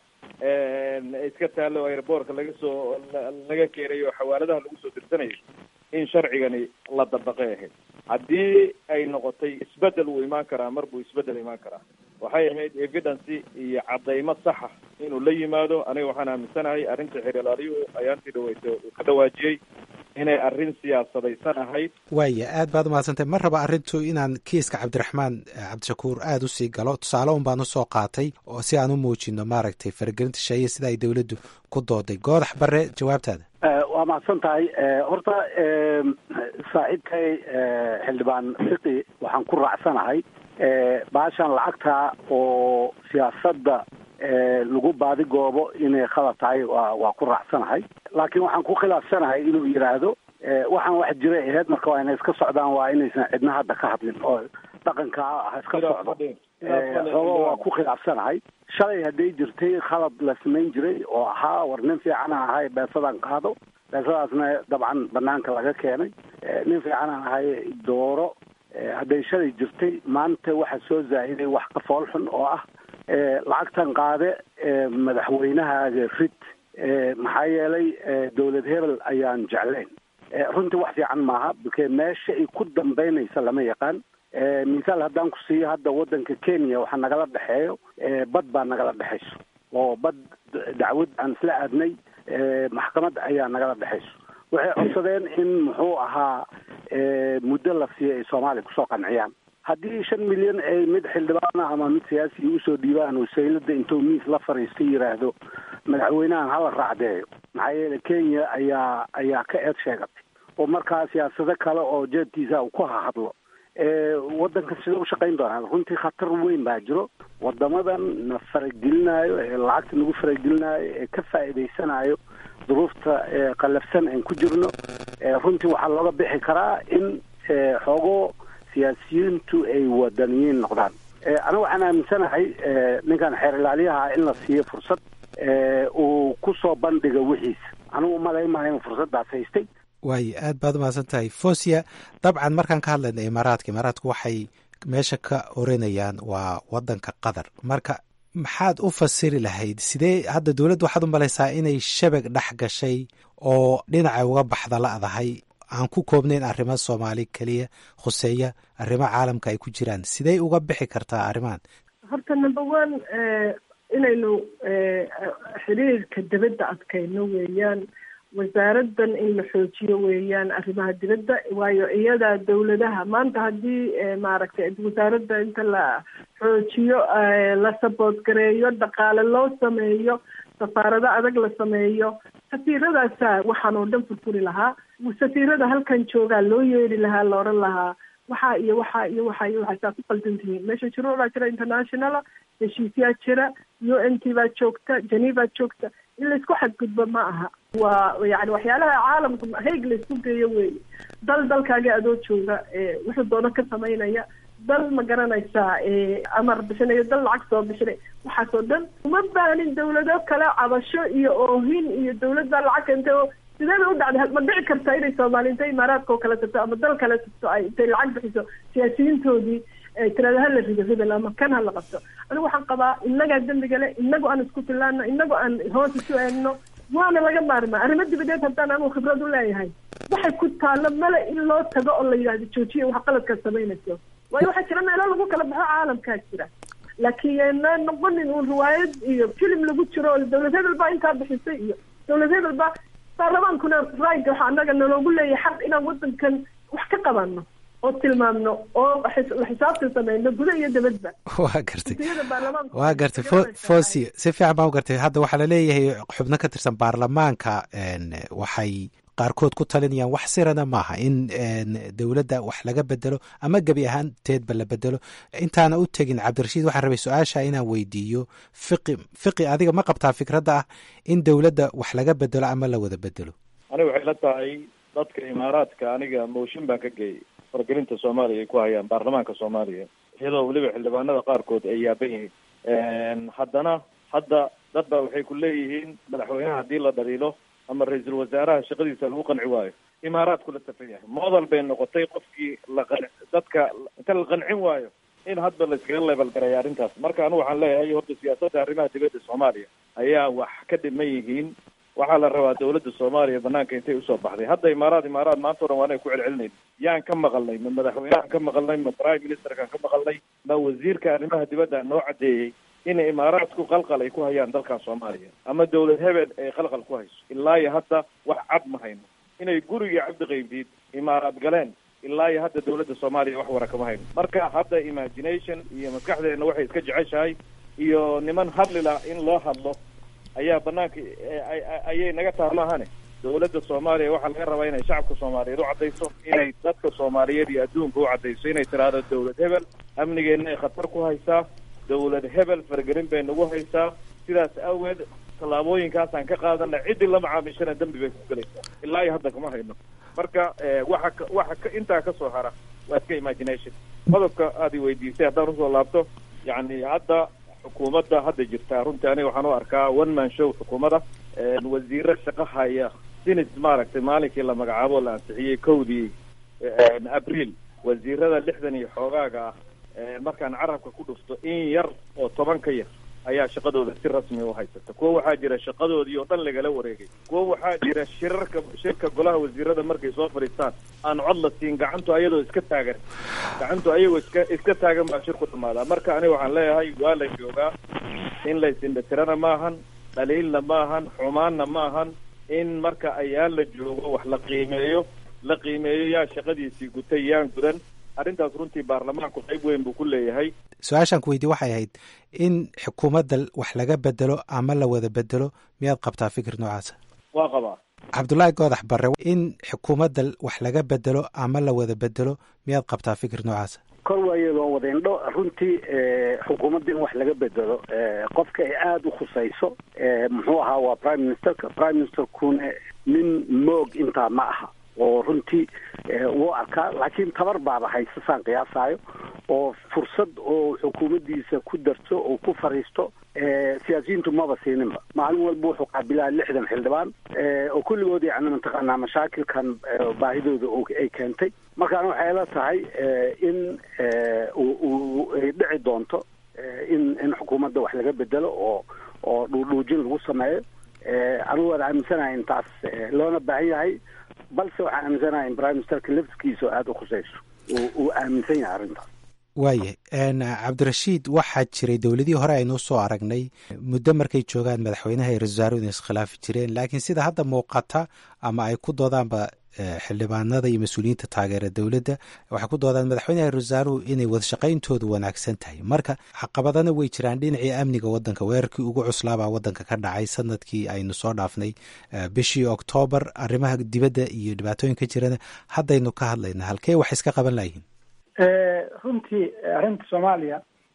iska taalo airboortka laga soo laga keenayo oo xawaaladaha lagu soo dirsanayay in sharcigani la dabaqay ahayd haddii ay noqotay isbedel wuu imaan karaa mar buu isbedel imaan karaa waxay ahayd evidence iyo cadaymo saxa inuu la yimaado aniga waxaan aaminsanahay arrinta xeeralaaliyuhu ayaantii dhaweyta uu ka dhawaajiyey inay arrin siyaasadaysan ahayd waaya aad baad umahadsantay ma raba arrintu inaan kiiska cabdiraxmaan cabdishakuur aada usii galo tusaale un baan usoo qaatay oo si aan u muujino maaragtay faragelinta sheeye sida ay dowladdu ku dooday goodax bare jawaabtaada waa mahadsan tahay horta saaxiibkay xildhibaan fiqi waxaan ku raacsanahay baashan lacagta oo siyaasadda lagu baadigoobo inay khalad tahay waa waa ku raacsanahay laakiin waxaan ku khilaafsanahay inuu yidhaahdo waxaan wax jiray aheyd marka waa inay iska socdaan waa inaysan cidna hadda ka hadlin oo dhaqanka ha iska socdo xoogo waa ku khilaafsanahay shalay hadday jirtay khalad la samayn jiray oo ahaa war nin fiican aan ahay beesadaan qaado beesadaasna dabcan banaanka laga keenay nin fiican aan ahay dooro hadday shalay jirtay maanta waxaa soo zaahiday wax ka fool xun oo ah lacagtan qaade madaxweynahaaga rid maxaa yeelay dowlad hebel ayaan jeclayn runtii wax fiican maaha bke meesha ay ku dambeynaysa lama yaqaan misaal haddaan ku siiyo hadda waddanka kenya waxaa nagala dhexeeyo bad baa nagala dhexayso oo bad dacwad aan isla aadnay maxkamad ayaa nagala dhexayso waxay codsadeen in muxuu ahaa muddo la siiyo ay soomaaliya kusoo qanciyaan haddii shan milyan ay mid xildhibaana ama mid siyaasiga usoo dhiibaan oo saylada intuu miis la fariista yidhaahdo madaxweynahan hala raacdeeyo maxaa yeele kenya ayaa ayaa ka eed sheegatay oo markaa siyaasado kale oo jeedkiisa uu ku hahadlo waddanka sida u shaqayn doonaa runtii khatar weyn baa jiro wadamadan na faragelinayo ee lacagta nagu faragelinayo ee ka faa'iidaysanayo duruufta qallafsan aan ku jirno runtii waxaa looga bixi karaa in xoogo siyaasiyiintu ay wadaniyiin noqdaan aniga waxaan aaminsanahay ninkan xeer ilaaliyaha in la siiyo fursad uu ku soo bandhiga wixiisa anigu umalaymaha inuu fursaddaas haystay waayo aad baad umahadsan tahay fosia dabcan markaan ka hadlayna imaaraadka imaaraadku waxay meesha ka oranayaan waa wadanka qatar marka maxaad u fasiri lahayd sidee hadda dowladda waxaad u malaysaa inay shabag dhex gashay oo dhinaca uga baxda la'dahay aan ku koobnayn arrimo soomaali keliya khuseeya arrimo caalamka ay ku jiraan sidey uga bixi kartaa arrimahan horta number one inaynu xiriirka dibadda adkayno weeyaan wasaaraddan in la xoojiyo weeyaan arrimaha dibadda waayo iyadaa dawladaha maanta haddii maaragtay wasaaradda inta la xoojiyo la saboot gareeyo dhaqaale loo sameeyo safaarado adag la sameeyo safiiradaasaa waxaan oo dhan furfuri lahaa safiirada halkan joogaa loo yeeri lahaa la odhan lahaa waxaa iyo waxaa iyo waxaa iyo waxaa saa ku qaldan tihiin meesha shuruucbaa jira internationala heshiisyaa jira u n t baa joogta geneva joogta in laisku xadgudbo ma aha waa yani waxyaalaha caalamku hayg laisku geeyo weeye dal dalkaaga adoo jooga wuxuu doono ka samaynaya dal ma garanaysaa amar bixinayo dal lacag soo bixinay waxaasoo dhan uma baanin dawlado kale cabasho iyo oohin iyo dawladda lacag keentay oo sideeda u dhacday ma dhici kartaa inay soomaali intay imaaraadka oo kale tagto ama dal kale tagto ay intay lacag bixiso siyaasiyiintoodii tirada hala rido hebel ama kan hala qabto anigu waxaan qabaa inagaa dembiga le inagu aan isku filaano inagu aan hoos isu eegno waana laga maarmaa arrimo dibadeed haddaan anigu khibrad u leeyahay waxay ku taalo male in loo tago oo la yidhahdo joojiya wax qaladkaad samaynayso waayo waxaa jira meelo lagu kala baxo caalamkaa jira laakiin yeena noqonin uun riwaayad iyo filim lagu jiro oo dawlad hebel baa intaa bixisay iyo dawlad hebel baa baarlamaankuna right waxa anaga naloogu leeyahay xaq inaan wadankan wax ka qabano oo tilmaamno oo la xisaabtan sameyno guda iyo dabadba waa gartay waa gartay fosi si fiican baan u gartay hadda waxaa laleeyahay xubno ka tirsan baarlamaanka waxay qaarkood ku talinayaan wax sirana maaha in dowladda wax laga bedelo ama gebi ahaanteedba la bedelo intaana u tegin cabdirashiid waxaan rabay su-aasha inaan weydiiyo fiqi fiqi adiga ma qabtaa fikradda ah in dowladda wax laga bedelo ama la wada bedelo aniga waxay la tahay dadka imaaraadka aniga mooshin baan ka geeyay faragelinta soomaaliya ay ku hayaan baarlamaanka soomaaliya iyadoo weliba xildhibaanada qaarkood ay yaaban yihiin haddana hadda dad baa waxay ku leeyihiin madaxweynaha haddii la dhaliilo ama ra-iisul wasaaraha shaqadiisa lagu qanci waayo imaaraadku la safan yahay model bay noqotay qofkii la qan dadka inta la qancin waayo in hadba la iskaga level gareeya arrintaas marka anigu waxaan leeyahay horta siyaasadda arrimaha dibadda soomaaliya ayaa wax ka dhiman yihiin waxaa la rabaa dawladda soomaaliya banaanka intay usoo baxday hadda imaaraad imaaraad maanta o dhan waa inay ku celcelinayn yaan ka maqalnay ma madaxweynehan ka maqalnay ma prime ministerkaan ka maqalnay ma wasiirka arrimaha dibadda noo caddeeyey in imaaraadku qalqal ay ku hayaan dalkan soomaaliya ama dawlad hebel ay qalqal ku hayso ilaa iyo hadda wax cad ma hayno inay gurigii cabdi qaybdiid imaaraad galeen ilaa iyo hadda dawladda soomaaliya wax wara kama hayno marka hadda imagination iyo maskaxdeena waxay iska jeceshahay iyo niman hadlila in loo hadlo ayaa banaanka ayay naga taha maahane dawladda soomaaliya waxaa laga rabaa inay shacabka soomaaliyeed u caddayso inay dadka soomaaliyeed iyo adduunka u caddayso inay tiraahdo dawlad hebel amnigeenna ay khatar ku haysaa dawlad hebel fargelin bay nagu haysaa sidaas awgeed tallaabooyinkaasaan ka qaadana ciddii la macaamishana dembi bay ku gelaysaa ilaa iyo hadda kama hayno marka waxa waxa intaa kasoo hara waa iska imagination qodobka aad i weydiisay haddaan usoo laabto yacni hadda xukuumadda hadda jirta runtii aniga waxaan u arkaa one man show xukuumadda wasiiro shaqo haya sinis maaragtay maalinkii la magacaabo la ansixiyey kowdii abriil wasiirada lixdan iyo xoogaaga ah markaan carabka ku dhufto in yar oo toban ka yar ayaa shaqadooda si rasmi u haysata kuwa waxaa jira shaqadoodii oo dhan lagala wareegay kuwa waxaa jira shirarka shirka golaha wasiirada markay soo fadhiistaan aan cod la siin gacantu ayadoo iska taagan gacantu ayagoo iska iska taagan baa shirku dhamaadaa marka aniga waxaan leeyahay waa la joogaa in la isindhatirana maahan dhaliilna maahan xumaanna maahan in marka ayaan la joogo wax la qiimeeyo la qiimeeyo yaa shaqadiisii gutay yaan gudan arrintaas runtii baarlamaanku qayb weyn buu ku leeyahay su-aashaan ku weydiye waxay ahayd in xukuumadda wax laga bedelo ama la wada bedelo miyaad qabtaa fikir noocaasa waa qabaa cabdullaahi goodax barre in xukuumadda wax laga bedelo ama la wada bedelo miyaad qabtaa fikir noocaasa kor waayadoo wadaindho runtii xukuumadda in wax laga bedelo qofka ay aada u khusayso muxuu ahaa waa prime ministerka prime ministerkuna nin moog intaa ma aha oo runtii wuu arkaa laakiin tabar baaba haysta saan qiyaasayo oo fursad oo xukuumaddiisa ku darto oo ku fariisto siyaasiyiintu maba siininba maalin walba wuxuu qaabilaa lixdan xildhibaan oo kulligood yani mataqaanaa mashaakilkan baahidooda ay keentay markaana waxay la tahay in uu ay dhici doonto in in xukuumadda wax laga bedelo oo oo dhuudhuujin lagu sameeyo anigu waan aaminsanahay intaas loona baahan yahay balse waxaan aaminsanahay in prime ministerka laftigiisa oo aada u khusayso uu aaminsan yahay arrintaas waayahay cabdirashiid waxaa jiray dowladihii hore aynuu soo aragnay muddo markay joogaan madaxweynaha iyo ra-isul wasaaruhu inay iskhilaafi jireen laakiin sida hadda muuqata ama ay ku doodaanba xildhibaanada iyo mas-uuliyiinta taageera dowladda waxay ku doodaan madaxweynaha iyo ra-isul wasaaruhu inay wadashaqayntoodu wanaagsan tahay marka caqabadana way jiraan dhinacii amniga waddanka weerarkii ugu cuslaabaa waddanka ka dhacay sanadkii aynu soo dhaafnay bishii oktoobar arrimaha dibadda iyo dhibaatooyinka jirana haddaynu ka hadlayna halkee wax iska qaban layihiin runtii arrinta soomaaliya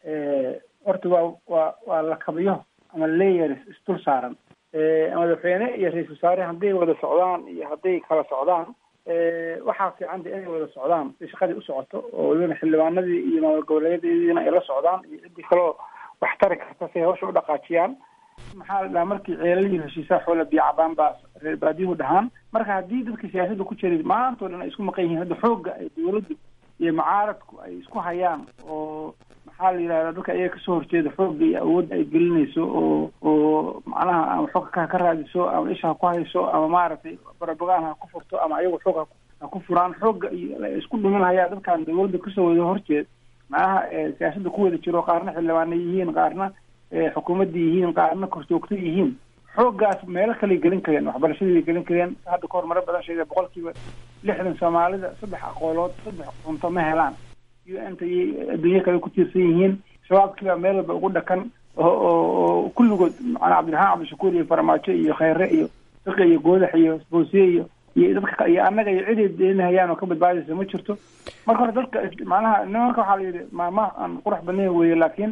horta waa waa waa lakabiyo ama layers isdul saaran madaxweyne iyo ra-isul wasaare hadday wada socdaan iyo hadday kala socdaan waxaa fiicanta inay wada socdaan si shaqadii u socoto oo welibana xildhibaanadii iyo maamul goboleedyadiina ay la socdaan iyo ciddii kaloo wax tari karta si ay hawsha u dhaqaajiyaan maxaa la dhahaa markii ceelalihi heshiisaa xoola biyo cabaan baa reer baadiyuhu dhahaan marka haddii dadka siyaasadda ku jiray maantao dhan ay isku maqan yihiin hadda xoogga ay dawladdu iyo mucaaradku ay isku hayaan oo maxaa la yidhahdaa dadka iyaga kasoo horjeeda xoogga iyo awoodda ay gelinayso oo oo macnaha ama xog ka ka raadiso ama isha ha ku hayso ama maaragtay barabagaan ha ku furto ama ayagu xoog ha ku furaan xoogga iyo isku dhumin hayaa dadkan dawladda kasoo wada horjeed macnaha siyaasadda ku wada jiro qaarna xildhibaana yihiin qaarna xukuumadda yihiin qaarna korjoogto yihiin xooggaas meelo kaley gelin kareen waxbarashadii gelin kareen hadda kahor maro badan sheegay boqolkiiba lixdan soomaalida saddex aqoolood saddex cunto ma helaan u n ta iyo adduunyo kale ku tiirsan yihiin shabaabkiibaa meel walba ugu dhakan oo oo kulligood macnaa cabdiraxmaan cabdishakuur iyo farmaajo iyo kheyre iyo fiqi iyo goodax iyo boosiye iyo iyo dadka iyo annaga iyo ciday deenahayaan oo ka badbaadaysa ma jirto marka hore dadka macnaha nimanka waxaa la yidhi maama aan qurux badnayn weeye laakiin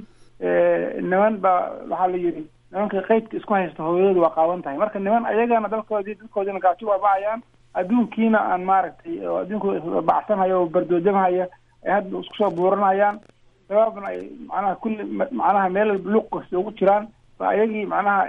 niman baa waxaa la yidhi nimanka qeydka isku haysta hooyadooda waa qaawan tahay marka niman ayagana dalkoodii dadkoodina gaajo waa bacayaan adduunkiina aan maaragtay oo adduunku bacsanhaya oo bardoojamhaya ay hadda isku soo buuranayaan sababna ay macnaha kulli macnaha meel luuq kasta ugu jiraan ba ayagii macnaha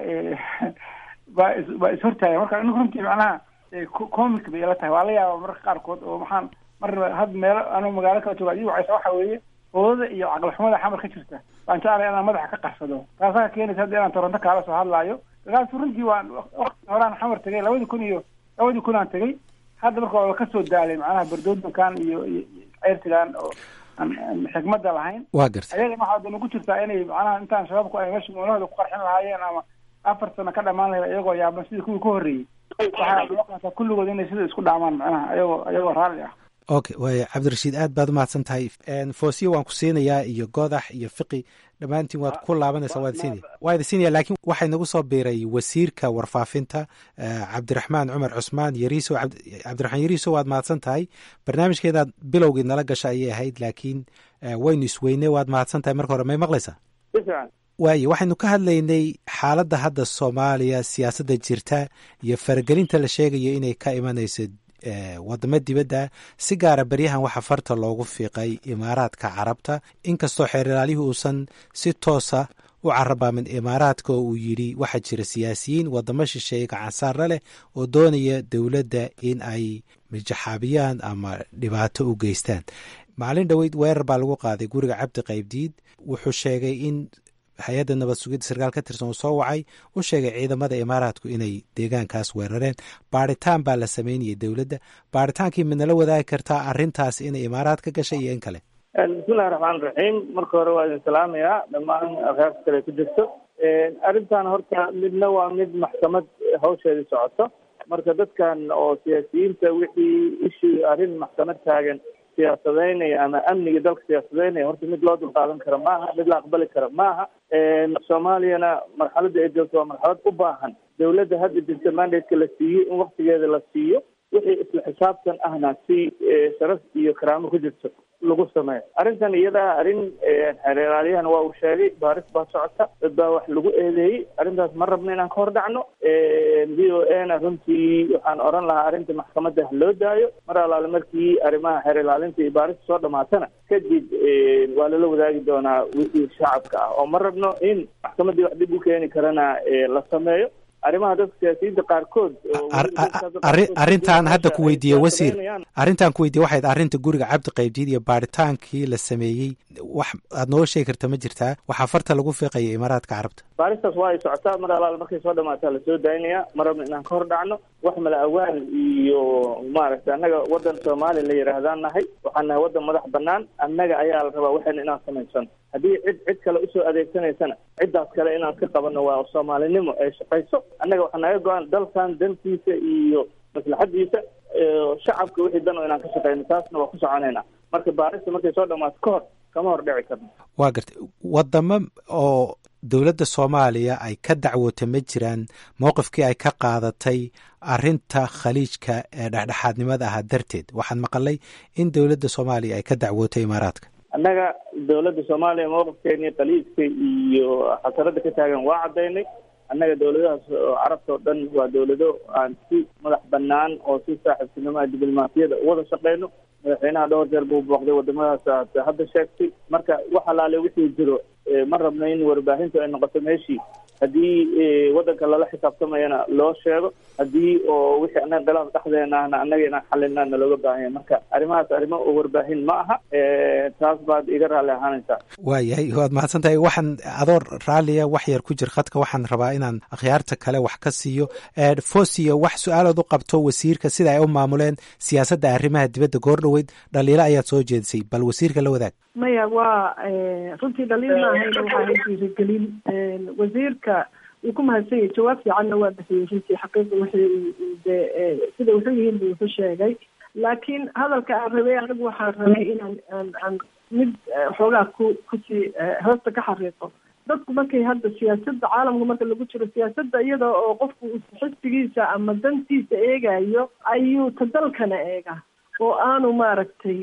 baa is baa ishortaaya marka anigu runtii macnaha comic bay ila tahay waa la yaaba mararka qaarkood oo maxaan mar had meelo anuu magaalo kala jooga adigu wacaysa waxa weeye oodada iyo caqlixumada xamar ka jirta baan jeclay inaan madaxa ka qarsado taasaa keenaysa hadda inaan toronto kaala soo hadlaayo markaas runtii waan waqti horaan xamar tegay labadii kun iyo labadii kun aan tegay hadda marka waa kasoo daalay macnaha bardoodankan iyo iyo ceyrtigan oo xikmadda lahayn waa gartay ayagana waxaa dan ugu jirtaa inay macnaha intaan shabaabku ay meesha moolahooda ku qarxin lahaayeen ama afar sano ka dhamaan lahayd iyagoo yaaban sidii kuwii ka horreeyey waxaa loo qaataa kulligood inay sida isku dhaamaan macnaha ayagoo ayagoo raalli ah okay waaya cabdirashiid aad baad umahadsan tahay foosiya waan ku siinayaa iyo godax iyo fiqi dhammaantiin waad ku laabanaysaa waad siinaya waa idin siinaya laakiin waxaa inagu soo biiray wasiirka warfaafinta cabdiraxmaan cumar cusmaan yariiso cabdiraxmaan yariiso waad mahadsan tahay barnaamijkeedaad bilowgii nala gasha ayay ahayd laakiin waynu isweyne waad mahadsan tahay marka hore may maqlaysaa waayo waxaynu ka hadlaynay xaaladda hadda soomaaliya siyaasadda jirta iyo faragelinta la sheegayo inay ka imanayso wadamo dibadda si gaara beryahan waxaa farta loogu fiiqay imaaraadka carabta inkastoo xeeralaalihii uusan si toosa u carabaamin imaaraadka oo uu yidhi waxaa jira siyaasiyiin wadamo shisheeye gacansaarla leh oo doonaya dowladda in ay mijaxaabiyaan ama dhibaato u geystaan maalin dhoweyd weerar baa lagu qaaday guriga cabdi qaybdiid wuxuu sheegay in hay-adda nabad sugidda sarkaal ka tirsan uu soo wacay u sheegay ciidamada imaaraadku inay deegaankaas weerareen baaritaan baa la sameynayay dowladda baaritaankii midnala wadaagi kartaa arrintaas inay imaaraad ka gashay iyo in kale bismillahi raxmaan raxiim marka hore waa idin salaamayaa dhammaan akhaarta kale ku jirto arrintan horta midna waa mid maxkamad hawsheedii socoto marka dadkan oo siyaasiyiinta wixii ishii arrin maxkamad taagan siyaasadeynaya ama amniga dalka siyaasadeynaya horta mid loo dulqaadan kara maaha mid la aqbali kara maaha soomaaliyana marxaladda ay joogto waa marxalad u baahan dowladda hadda jirta mandateka la siiyey in waktigeeda la siiyo wixii isla xisaabtan ahna si sharaf iyo karaamo ku jirto lagu sameeyo arrintan iyada arrin xeeraalyahan waa uu sheegay baaris baa socota dad baa wax lagu eedeeyey arrintaas ma rabno inaan ka hor dhacno v o a na runtii waxaan oran lahaa arrinta maxkamadda loo daayo mar alaale markii arrimaha xeer ilaalinta iyo baarista soo dhamaatana kadib waa lala wadaagi doonaa wixii shacabka ah oo ma rabno in maxkamaddii wax dib u keeni karana la sameeyo arrimaha dadka siyaasiyiinta qaarkood arrintaan hadda ku weydiiye wasiir arrintaan ku weydiye waxayd arrinta guriga cabdi qaybdiid iyo baaritaankii la sameeyey wax aad noo sheegi karta ma jirtaa waxaa farta lagu fiiqaya imaaraadka carabta baaristaas waa ay socotaa mar alaal markay soo dhamaataa lasoo daynaya ma rabno inaan ka hor dhacno wax mala awaal iyo maaragtay annaga waddan soomaaliya la yidhaahdaan nahay waxaan nahay waddan madax banaan annaga ayaa la rabaa waxayna inaan samaysano haddii cid cid kale usoo adeegsanaysana ciddaas kale inaan ka qabanno waa soomaalinimo ay shaqayso annaga waxaa naga go-an dalkan dantiisa iyo maslaxadiisa shacabka wixii dan oo inaan ka shaqeyno taasna waa ku soconayna marka baarista markay soo dhamaato ka hor kama hor dhici karno waa gartay wadamo oo dowladda soomaaliya ay ka dacwoota ma jiraan mowqifkii ay ka qaadatay arrinta khaliijka ee dhexdhexaadnimada ahaa darteed waxaan maqalay in dowladda soomaaliya ay ka dacwootay imaaraadka annaga dowladda soomaaliya mowqifkeeni khaliijka iyo xasarada ka taagan waa caddaynay annaga dowladahaas oo carabta oo dhan waa dowlado aan si madax banaan oo si saaxiibtinimoa diblomaasiyada uwada shaqeyno madaxweynaha dhowr jeer buu booqday wadamadaas aad hadda sheegtay marka wax alaale wixii jiro ma rabno in warbaahintu ay noqoto meeshii haddii waddanka lala xisaabtamayana loo sheego haddii oo wixii annaga khilaaf dhexdeena ahna annaga inaan xalina nalooga baahanya marka arrimahaas arrimo oo warbaahin ma aha taas baad iga raalli ahaanaysaa waayahay waad mahadsan tahay waxaan adoo raalliya wax yar ku jir khadka waxaan rabaa inaan akhyaarta kale wax ka siiyo fosiyo wax su-aalood u qabto wasiirka sida ay u maamuleen siyaasadda arrimaha dibadda goor dhoweyd dhaliilo ayaad soo jeedisay bal wasiirka la wadaag maya waa runtii dhaliil ma ahayna waxaa hay dhiirigelin wasiirka wuu ku mahadsan yahay jawaab fiicanna waa bixiyey runtii xaqiiqa wixii de sida wuxuu yihiin buu wuxu sheegay laakiin hadalka aan rabay anigu waxaan rabay inaan aan aan mid xoogaa ku kusii hoosta ka xariiqo dadku markay hadda siyaasadda caalamka marka lagu jiro siyaasadda iyada oo qofku xisbigiisa ama dantiisa eegayo ayuu ta dalkana eega oo aanu maaragtay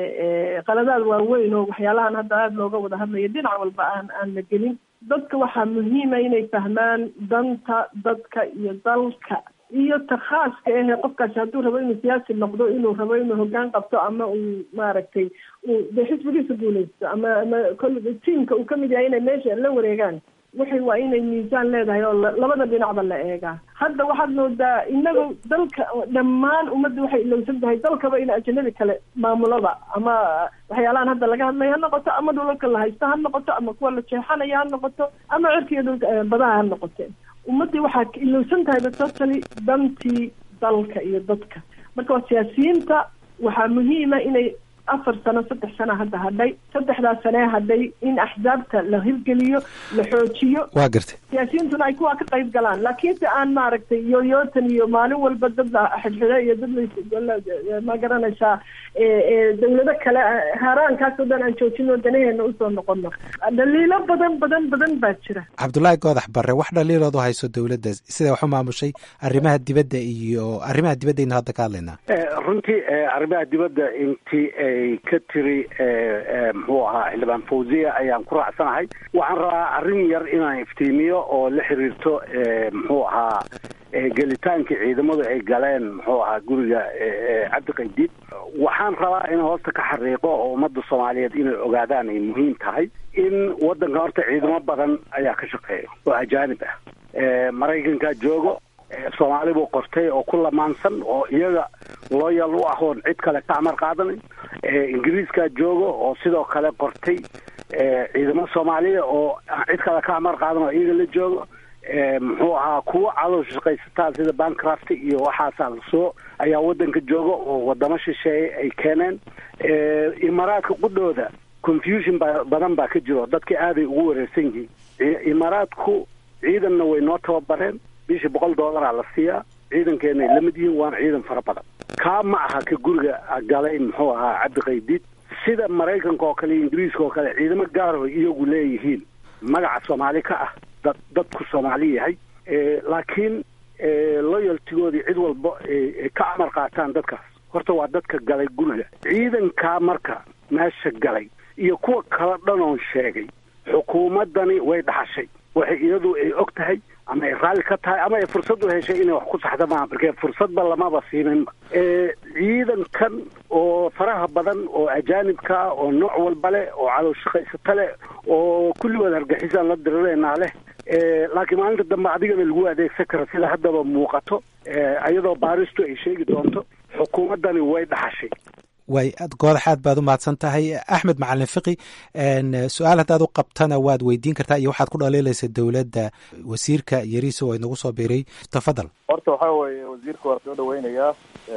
qaladaad waaweyn oo waxyaalahan hadda aada looga wada hadlayo dhinac walba aan aan la gelin dadka waxaa muhiima inay fahmaan danta dadka iyo dalka iyo ta khaaska ahe qofkaasi hadduu rabo inuu siyaasi noqdo inuu rabo inuu hoggaan qabto ama uu maaragtay uu de xisbigiisa guuleysto ama ama kol tiamka uu kamid yahay inay meesha la wareegaan waxay waa inay miisaan leedahay oo labada dhinacba la eegaa hadda waxaad moodaa inaga dalka dhammaan ummadda waxay ilowsan tahay dalkaba in ajanabi kale maamulada ama waxyaalahan hadda laga hadlaya ha noqoto ama dhulalka la haysto ha noqoto ama kuwa la jeexanaya ha noqoto ama cirkiiyo dhulka badaha ha noqote ummaddii waxaa ilowsan tahayba totally dantii dalka iyo dadka marka waa siyaasiyiinta waxaa muhiima inay afar sano saddex sano hadda hadhay saddexdaas sanee hadhay in axsaabta la hirgeliyo la xoojiyo waa gartay siyaasiyiintuna ay kuwaa ka qayb galaan laakiinse aan maaragtay yoyootan iyo maalin walba dad la xidhxidho iyo dad la ma garanaysaa dawlado kale haaraankaasoo dhan aan joojino danaheena usoo noqono dhaliilo badan badan badan baa jira cabdullaahi goodax barre wax dhaliilood u hayso dowladda sida wax u maamushay arrimaha dibadda iyo arrimaha dibaddaynu hadda ka hadlaynaa runtii arrimaha dibadda intii ay ka tiri muxuu ahaa xildhibaan fawziya ayaan ku raacsanahay waxaan rabaa arrin yar inaan iftiimiyo oo la xiriirto muxuu ahaa gelitaankii ciidamadu ay galeen muxuu ahaa guriga cabdi qaydiid waxaan rabaa in hoosta ka xariiqo oo ummadda soomaaliyeed inay ogaadaan ay muhiim tahay in waddanka horta ciidamo badan ayaa ka shaqeeya oo ajaanib ah maraykankaa joogo soomaali buu qortay oo ku lamaansan oo iyaga looyal u ah oon cid kale ka amar qaadanin ingiriiskaa joogo oo sidoo kale qortay ciidamo soomaaliya oo cid kale ka amar qaadan oo iyaga la joogo muxuu ahaa kuwo cadow shaqaysataa sida bancraft iyo waxaasaa lasoo ayaa waddanka jooga oo wadamo shisheeye ay keeneen imaaraadka qudhooda confusion ba badan baa ka jiro dadka aaday ugu wareersan yihiin imaaraadku ciidanna way noo tababareen bishii boqol dollaraa la siiyaa ciidankeenay la mid yihiin waana ciidan fara badan kaa ma aha ka guriga galay muxuu ahaa cabdi qaydiid sida maraykanka oo kale iyo ingiriiska oo kale ciidamo gaaro iyagu leeyihiin magaca soomaali ka ah dad dadku soomaali yahay laakiin loyaltigoodii cid walba ka amar qaataan dadkaas horta waa dadka galay guriga ciidankaa marka meesha galay iyo kuwa kala dhanoon sheegay xukuumaddani way dhaxashay waxay iyadu ay og tahay ama ay raalli ka tahay ama ay fursad u heshay inay wax ku saxda maaha markee fursadba lamaba siininba ciidankan oo faraha badan oo ajaanibka ah oo nooc walba leh oo cadow shaqaysata leh oo kulligood hargexisaan la dirireynaa leh laakiin maalinta dambe adigana lagu adeegsan karo sida haddaba muuqato iyadoo baaristu ay sheegi doonto xukuumaddani way dhaxashay way goodax aad baad u mahadsan tahay axmed macalin fiqi su-aal haddaad u qabtana waad weydiin kartaa iyo waxaad ku dhaliilaysa dowladda wasiirka yariiso oo inagu soo biiray tafadal horta waxaa weeye wasiirka waa soo dhaweynayaa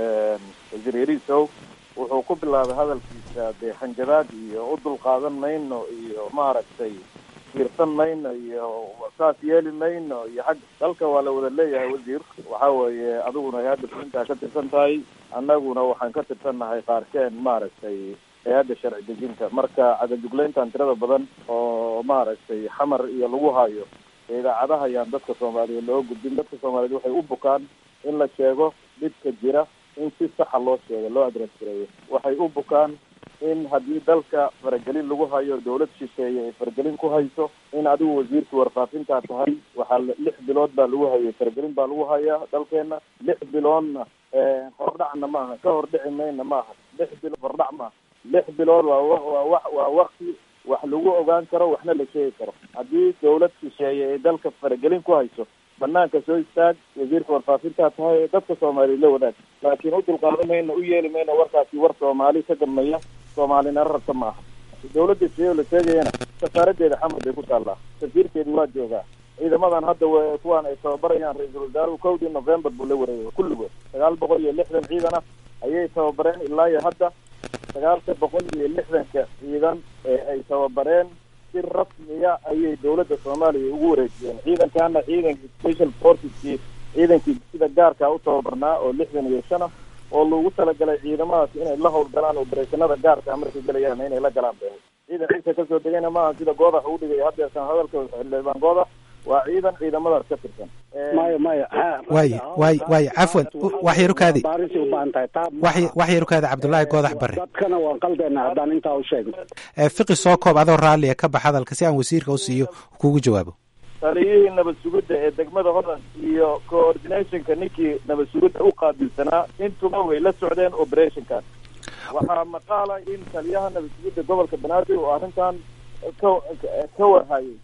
wasiir yariisow wuxuu ku bilaabay hadalkiisa dee hanjabaad iyo u dulqaadan mayno iyo maaragtay fiirsan mayno iyo saas yeeli mayno iyo xag dalka waa la wada leeyahay wasiir waxa weeye adiguna ay hadda fulintaa ka tirsan tahay annaguna waxaan ka tirsannahay qaarkeen maaragtay hay-adda sharci dejinta marka cadajuglayntan tirada badan oo maaragtay xamar iyo lagu hayo idaacadaha ayaan dadka soomaaliyeed loo gudbin dadka soomaaliyeed waxay u bukaan in la sheego dhibka jira in si saxa loo sheego loo adres gareeyo waxay u bukaan in haddii dalka faragelin lagu hayo dawlad shisheeye ay faragelin ku hayso in adigu wasiirkii warfaafintaa tahay waxaa lix bilood baa lagu hayay faragelin baa lagu hayaa dalkeena lix biloodna hordhacna maaha ka hordhici mayna maaha lix bilood hordhac maaha lix bilood waa waa wa waa wakti wax lagu ogaan karo waxna la sheegi karo haddii dawlad shisheeye ay dalka faragelin ku hayso banaanka soo istaag wasiirka warfaafintaa tahay ee dadka soomaaliya la wadaag laakiin u dulqaadan mayno u yeeli mayno warkaasi war soomaali ka dambeeya soomaalina rarta maaha dawladda siyoo la sheegayana safaaradeeda xamar bay ku taallaa safiirkeedi waa joogaa ciidamadan hadda w kuwaan ay tababarayaan ra-iisul wasaaruhu kowdii november buu la wareegay kulligood sagaal boqol iyo lixdan ciidan ah ayay tababareen ilaa iyo hadda sagaalka boqol iyo lixdanka ciidan ee ay tababareen si rasmiya ayay dawladda soomaaliya ugu wareejiyeen ciidankana ciidankii special forceskii ciidankii sida gaarkaa u tababarnaa oo lixdan iyo shan ah oo lagu talagalay ciidamadaas inay la howlgalaan obereshanada gaarka markay galayaan inay la galaan be ciidan ciisa kasoo degayna maaha sida goodax uu dhigay haddeesan hadalka xildhibaan goodax waa ciidan ciidamadaas ka tirsan maya maya waay waay waay cafwan wax yarukaadi baarisay u baahan tahay taa wax wax yarukaadi cabdullaahi goodax barre dadkana waan qaldeena haddaan intaa u sheegno fiqi soo koob adoo raalliya ka bax hadalka si aan wasiirka u siiyo kugu jawaabo taliyihii nabad sugidda ee degmada hodan iyo coordinationka ninkii nabad sugidda u qaabilsanaa intuba way la socdeen operationkan waxaa maqaala in taliyaha nabad sugidda gobolka banaadir oo arrintan ka ka warhayay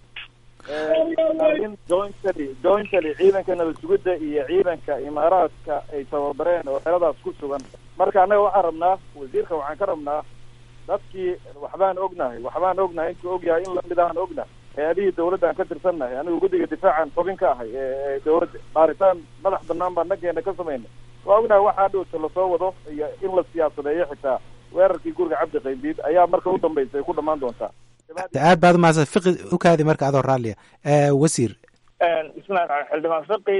in jointly jointly ciidanka nabad sugidda iyo ciidanka imaaraadka ay tababareen oo xeradaas ku sugan marka annaga waxaan rabnaa wasiirka waxaan ka rabnaa dadkii waxbaan ognahay waxbaan ognahay intuu ogyahay in lamid ahaan ognahay hay-adihii dawladdan ka tirsannahay anigu guddiga difaacan xubin ka ahay ee dawladda baaritaan madax banaan baan nageena ka samaynay waa ognahay waxaa dhowta lasoo wado iyo in la siyaasadeeyo xitaa weerarkii guriga cabdi qaybiid ayaa marka u dambaysa ay ku dhammaan doontaa aad baad umahadsan fiqi u kaadi marka adoo raalliya wasiir bismillahi raxmaan xildhibaan fiqi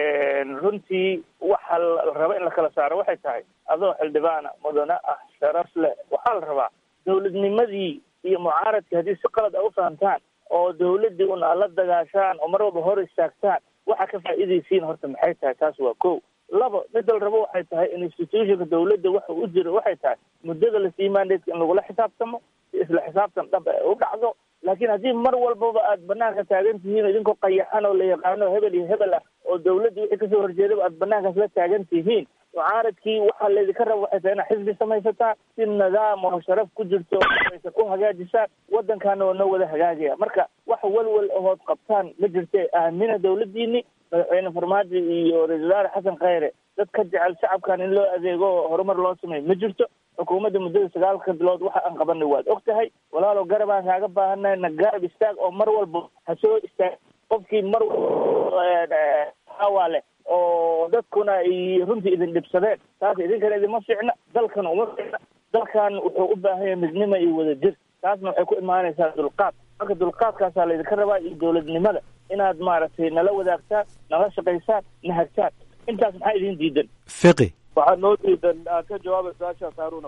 runtii waxa la raba in la kala saaro waxay tahay adoo xildhibaana mudane ah sharaf leh waxaa la rabaa dowladnimadii iyo mucaaradkii haddii si qalad a u fahamtaan oo dawladdii una la dagaashaan oo mar walba hor istaagtaan waxa ka faa'iidaysiin horta maxay tahay taas waa ko labo midda la rabo waxay tahay institutionka dawladda waxa u jiro waxay tahay muddada lasii mandatka in lagula xisaabtamo si isla xisaabtan dhab ay u dhacdo laakiin haddii mar walbaba aad banaanka taagan tihiin idinkoo qayaxan oo la yaqaano hebel iyo hebel ah oo dawladda wixii kasoo horjeedaba aad banaankaas la taagan tihiin mucaaradkii waxaa laydinka raba waxay tahay inaad xisbi samaysataan si nidaam oo sharaf ku jirto aysan u hagaajisaan waddankaana waa noo wada hagaagaya marka wax walwal ahood qabtaan ma jirte aamina dawladdiini madaxweyne farmaajo iyo ra-isul wasaare xasan khayre dad ka jecel shacabkan in loo adeego oo horumar loo sameeyo ma jirto xukuumadda muddada sagaalka bilood waxa aan qabanay waad og tahay walaalow garab aan kaaga baahanay na garab istaag oo mar walba ha soo istaag qofkii mar walba hawaa leh oo dadkuna ay runtii idin dhibsadeen taas idinkana idinma fiicna dalkana uma fiicna dalkan wuxuu u baahan yahay midnimo iyo wadajir taasna waxay ku imaanaysaa dulqaad marka dulqaadkaasaa laydinka rabaa iyo dowladnimada inaad maaragtay nala wadaagtaan nala shaqaysaan na hagtaan intaas maxaa idin diidan fiqi waxaa noo diidan aad ka jawaaba su-aashaas haaruna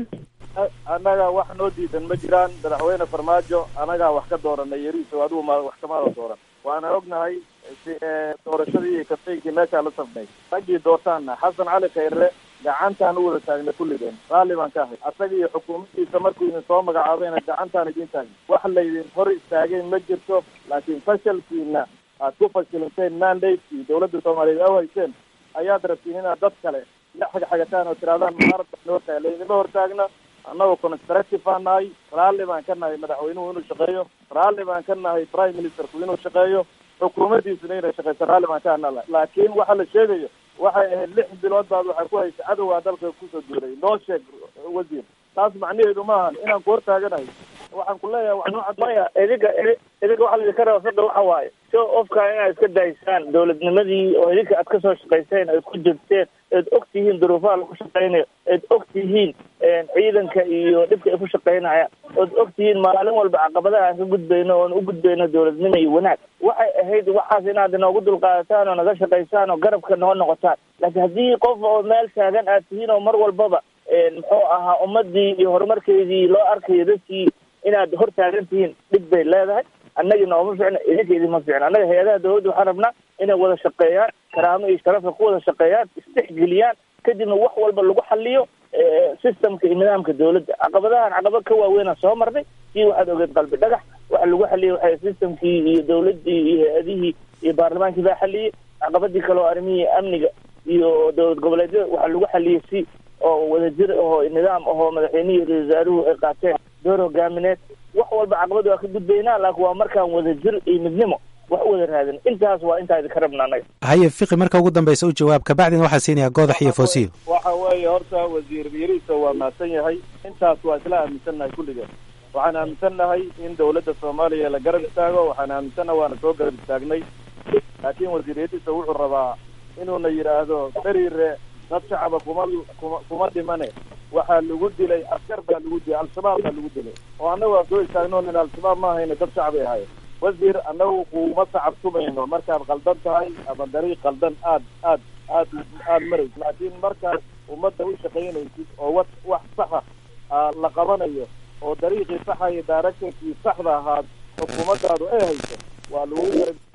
annaga wax noo diidan ma jiraan madaxweyne farmaajo annagaa wax ka dooranay yariiso adigu ma wax kamaada dooran waana ognahay doorashadii iyo kaftaynkii meeshaa la safnay raggii doortaanna xasan cali khayre gacantaan u wada taagna kulligeen raalli baan ka ahay asaga iyo xukuumaddiisa markuu idin soo magacaabayna gacantaan idin taagna wax laydin hor istaagay ma jirto laakiin fashalkiina aad ku fashilanteen mandatekii dawladda soomaaliyeed aw hayseen ayaad rabtiin inaad dad kale la xagxagataan oo tirahdaan mucaarad baa noo tahay laydinma hortaagna annagoo constructive baan nahay raalli baan ka nahay madaxweynuhu inuu shaqeeyo raalli baan ka nahay prime ministerku inuu shaqeeyo xukuumaddiisuna inay shaqeyso raalli baan ka nahay laakiin waxa la sheegayo waxay ahayd lix bilood baad waxay ku haysa cadowgaa dalka kusoo duulay noo sheeg wasiir taas macnaheedu maahan inaan ku hortaaganahay waxaan ku leeyahay wax noo maya idinka idinka waxa laidinka raba sada waxa waaye so ofka inaad iska daysaan dowladnimadii oo idinka aad kasoo shaqayseen aad ku jirteen eed og tihiin duruufaha lagu shaqaynayo eed og tihiin ciidanka iyo dhibka ay ku shaqaynayaan ood og tihiin maalin walba caqabadaha aan ka gudbayno oon u gudbayno dowladnimo iyo wanaag waxay ahayd waxaas inaad inoogu dulqaadataan oo naga shaqaysaan oo garabka noo noqotaan laakiin haddii qof oo meel taagan aad tihiin oo mar walbaba muxuu ahaa ummadii iyo horumarkeedii loo arkayo dadkii inaad hor taagan tihiin dhib bay leedahay annagii nooma ficna idinka idinma ficna annaga hay-adaha dawladda waxaan rabnaa inay wada shaqeeyaan karaamo iyo sharafka ku wada shaqeeyaan isdhexgeliyaan kadibna wax walba lagu xaliyo systemka iyo nidaamka dawladda caqabadahan caqabad ka waaweynaa soo marnay sii waxaad ogeed qalbi dhagax waxa lagu xaliyey waxay systemkii iyo dawladdii iyo hay-adihii iyo baarlamaankii baa xaliyey caqabadii kale oo arrimihii amniga iyo dowlad goboleedyada waxaa lagu xaliyey si oo wadajir ahoo nidaam ahoo madaxweynihii ra-isul wasaaruhu ay qaateen door hogaamineed wax walba caqabad waa ka gudbaynaa laakiin waa markaan wadajir iyo midnimo wax u wada raadin intaas waa intaa idinka rabna annaga haye fiqi marka ugu dambeysa u jawaab kabacdina waxaa siinayaa goodax iyo foosiyo waxa weeye horta wasiir yariisa waa mahadsan yahay intaas waa isla aaminsannahay kulligeen waxaan aaminsannahay in dawladda soomaaliya la garab istaago waxaan aaminsannahay waana soo garab istaagnay laakiin wasiir yariisa wuxuu rabaa inuuna yidhaahdo beriire dad shacaba kuma kuma kuma dhimane waxaa lagu dilay askar baa lagu dilay al-shabaab baa lagu dilay oo annagu aan soo istaagno nin al-shabaab ma ahayna dad shacbay ahaayeen wasiir annagu kuma sacabtumayno markaad qaldan tahay ama dariiq qaldan aad aad aad aada maraysid laakiin markaad ummadda u shaqaynaysid oo wa wax saxa la qabanayo oo dariiqii saxa iyo directorkii saxda ahaad xukuumaddaadu ay hayso waa lagu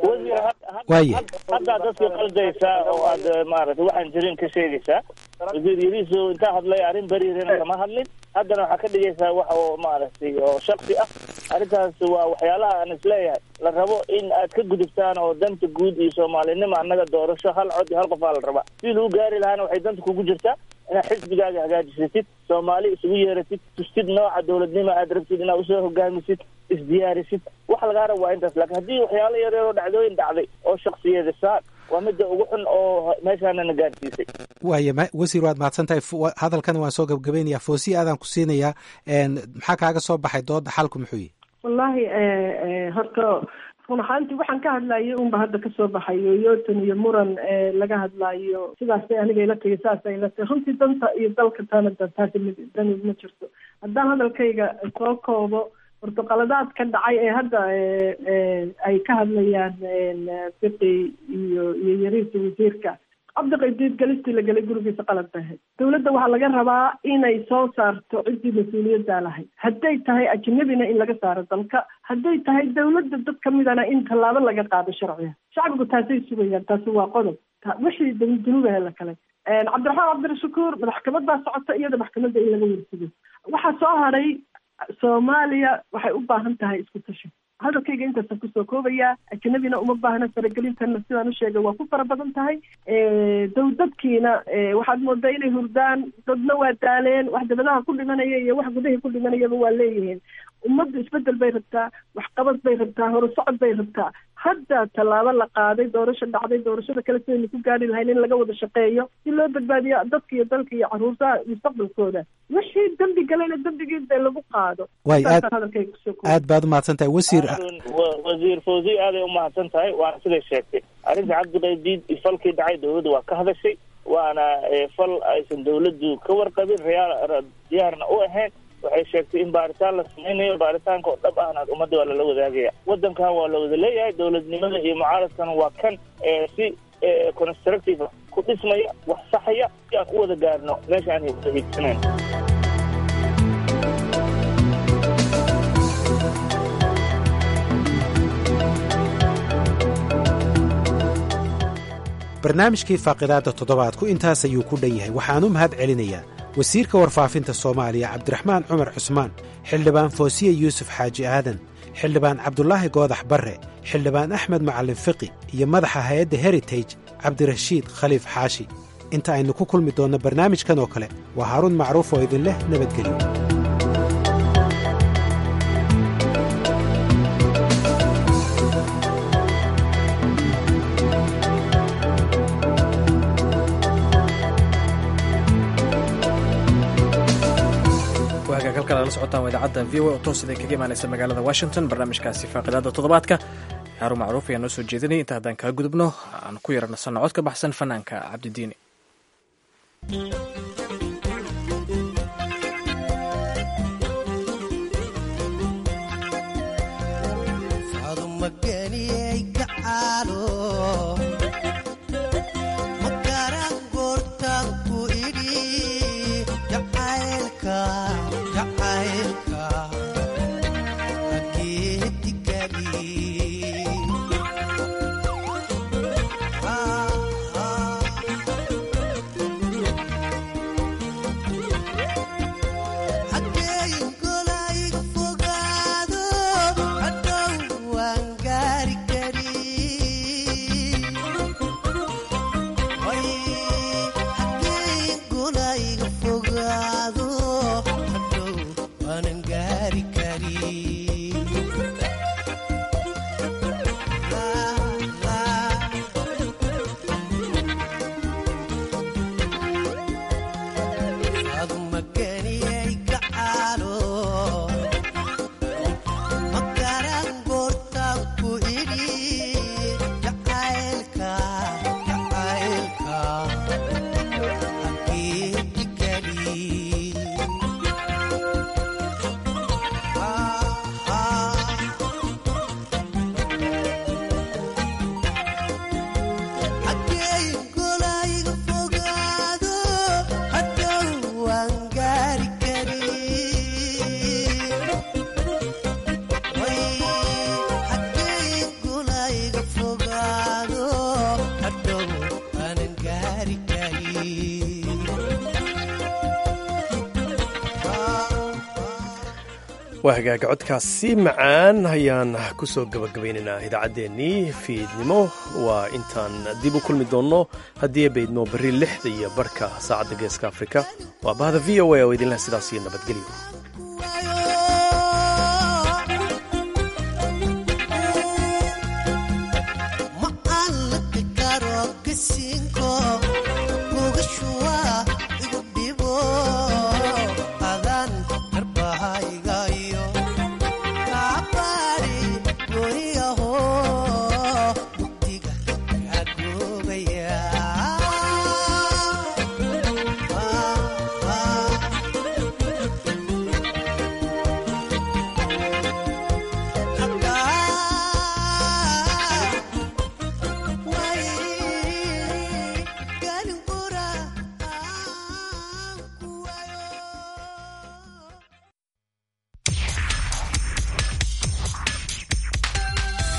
waaya haddaad dadka qaldaysaa oo aad maaragtay waxaan jirin ka sheegaysaa wasiir yariiso intaa hadlay arrin beriirena kama hadlin haddana waxaa ka dhigaysaa wax oo maaragtay oo shaksi ah arrintaas waa waxyaalaha aan isleeyahay la rabo in aad ka gudubtaan oo danta guud iyo soomaalinimo annaga doorasho hal cod iyo hal qof aa la rabaa si lagu gaari lahaana waxay danta kugu jirtaa inaad xisbigaaga hagaajisatid soomaali isugu yeeratid tustid nooca dowladnimo aad rabtid inaad usoo hogaamisid isdiyaarisid wax lagaa rabo waa intaas laakiin haddii waxyaalo yaryar oo dhacdooyin dhacday oo shaksiyadisaan waa midda ugu xun oo meeshaana na gaarsiisay waaya ma wasiir waad mahadsan tahay hadalkana waan soo gabgabaynayaa foosiya aadaan ku siinayaa maxaa kaaga soo baxay dooda xalku muxuu yihi wallahi horta run ahaantii waxaan ka hadlayay unba hadda kasoo baxayo yoton iyo muran laga hadlayo sidaasay aniga ila tagay saasay ila tagay runtii danta iyo dalka tana taasi dani ma jirto haddaan hadalkayga soo koobo portuqaladaad ka dhacay ee hadda ay ka hadlayaan fiqi iyo iyo yariisa wasiirka cabdiqaydiid galistii la gelay gurigiisa qalad bay ahayd dowladda waxaa laga rabaa inay soo saarto ciddii mas-uuliyaddaa lahayd hadday tahay ajnabina in laga saaro dalka hadday tahay dowladda dad kamidana in tallaabo laga qaado sharciga shacbigu taasay sugayaan taasi waa qodob wixii dunuubahe la kale cabdiraxmaan cabdirashakuur maxkamad baa socota iyada maxkamadda in laga warsigo waxaa soo haray soomaaliya waxay u baahan tahay isku tashi hadalkayga intaasaan kusoo koobayaa ajnabina uma baahna faragelintana sidaan u sheegay waa ku fara badan tahay dow dadkiina waxaad moodaa inay hurdaan dadna waa daaleen wax dabadaha ku dhimanaya iyo wax gudahii ku dhimanayaba waa leeyihiin ummaddu isbedel bay rabtaa waxqabad bay rabtaa horusocod bay rabtaa hadda tallaabo la qaaday doorasho dhacday doorashada kale sidaynu ku gaari lahayn in laga wada shaqeeyo si loo badbaadiyo dadka iyo dalka iyo caruurtaha mustaqbalkooda wixii dembi galayna dembigii dee lagu qaado way aad aad baad umahadsan tahay wasiir wasiir fawzi aaday umahadsan tahay waana siday sheegtay arrinta cabdiqaydiid falkii dhacay dowladda waa ka hadashay waana fal aysan dowladdu ka warqabin reyaal diyaarna u ahayn waxay sheegtay in baaritaan la samaynayo baaritaanka oo dhab ahna ummadda waa lala wadaagaya waddankan waa la wada leeyahay dowladnimada iyo mucaaradkana waa kan si constructive ku dhismaya wax saxaya si aan u wada gaarno meesha aan wada hiigsanayn barnaamijkii faaqidaadda toddobaadku intaas ayuu ku dhan yahay waxaan u mahad celinayaa wasiirka warfaafinta soomaaliya cabdiraxmaan cumar cusmaan xildhibaan foosiye yuusuf xaaji aadan xildhibaan cabdulaahi goodax barre xildhibaan axmed macallin fiqi iyo madaxa hay-adda heritage cabdirashiid khaliif xaashi inta aynu ku kulmi doonno barnaamijkan oo kale waa haaruun macruuf oo idin leh nabadgelyo la socotaan waa idaacadda v o oo toos iday kaga imaanaysa magaalada washington barnaamijkaasi faaqidaada toddobaadka xaaruun macruuf ayaa noo soo jeedinaya inta haddaan kaa gudubno aan ku yara nasanno cod ka baxsan fanaanka cabdidiini waa hagaaga codkaasi macaan ayaan ku soo gabagabaynaynaa idaacaddeenii fiidnimo waa intaan dib u kulmi doonno haddii baydmo berri lixda iyo barhka saacadda geeska afrika waa bahda v o a oo idinleh sidaas iyo nabadgelyo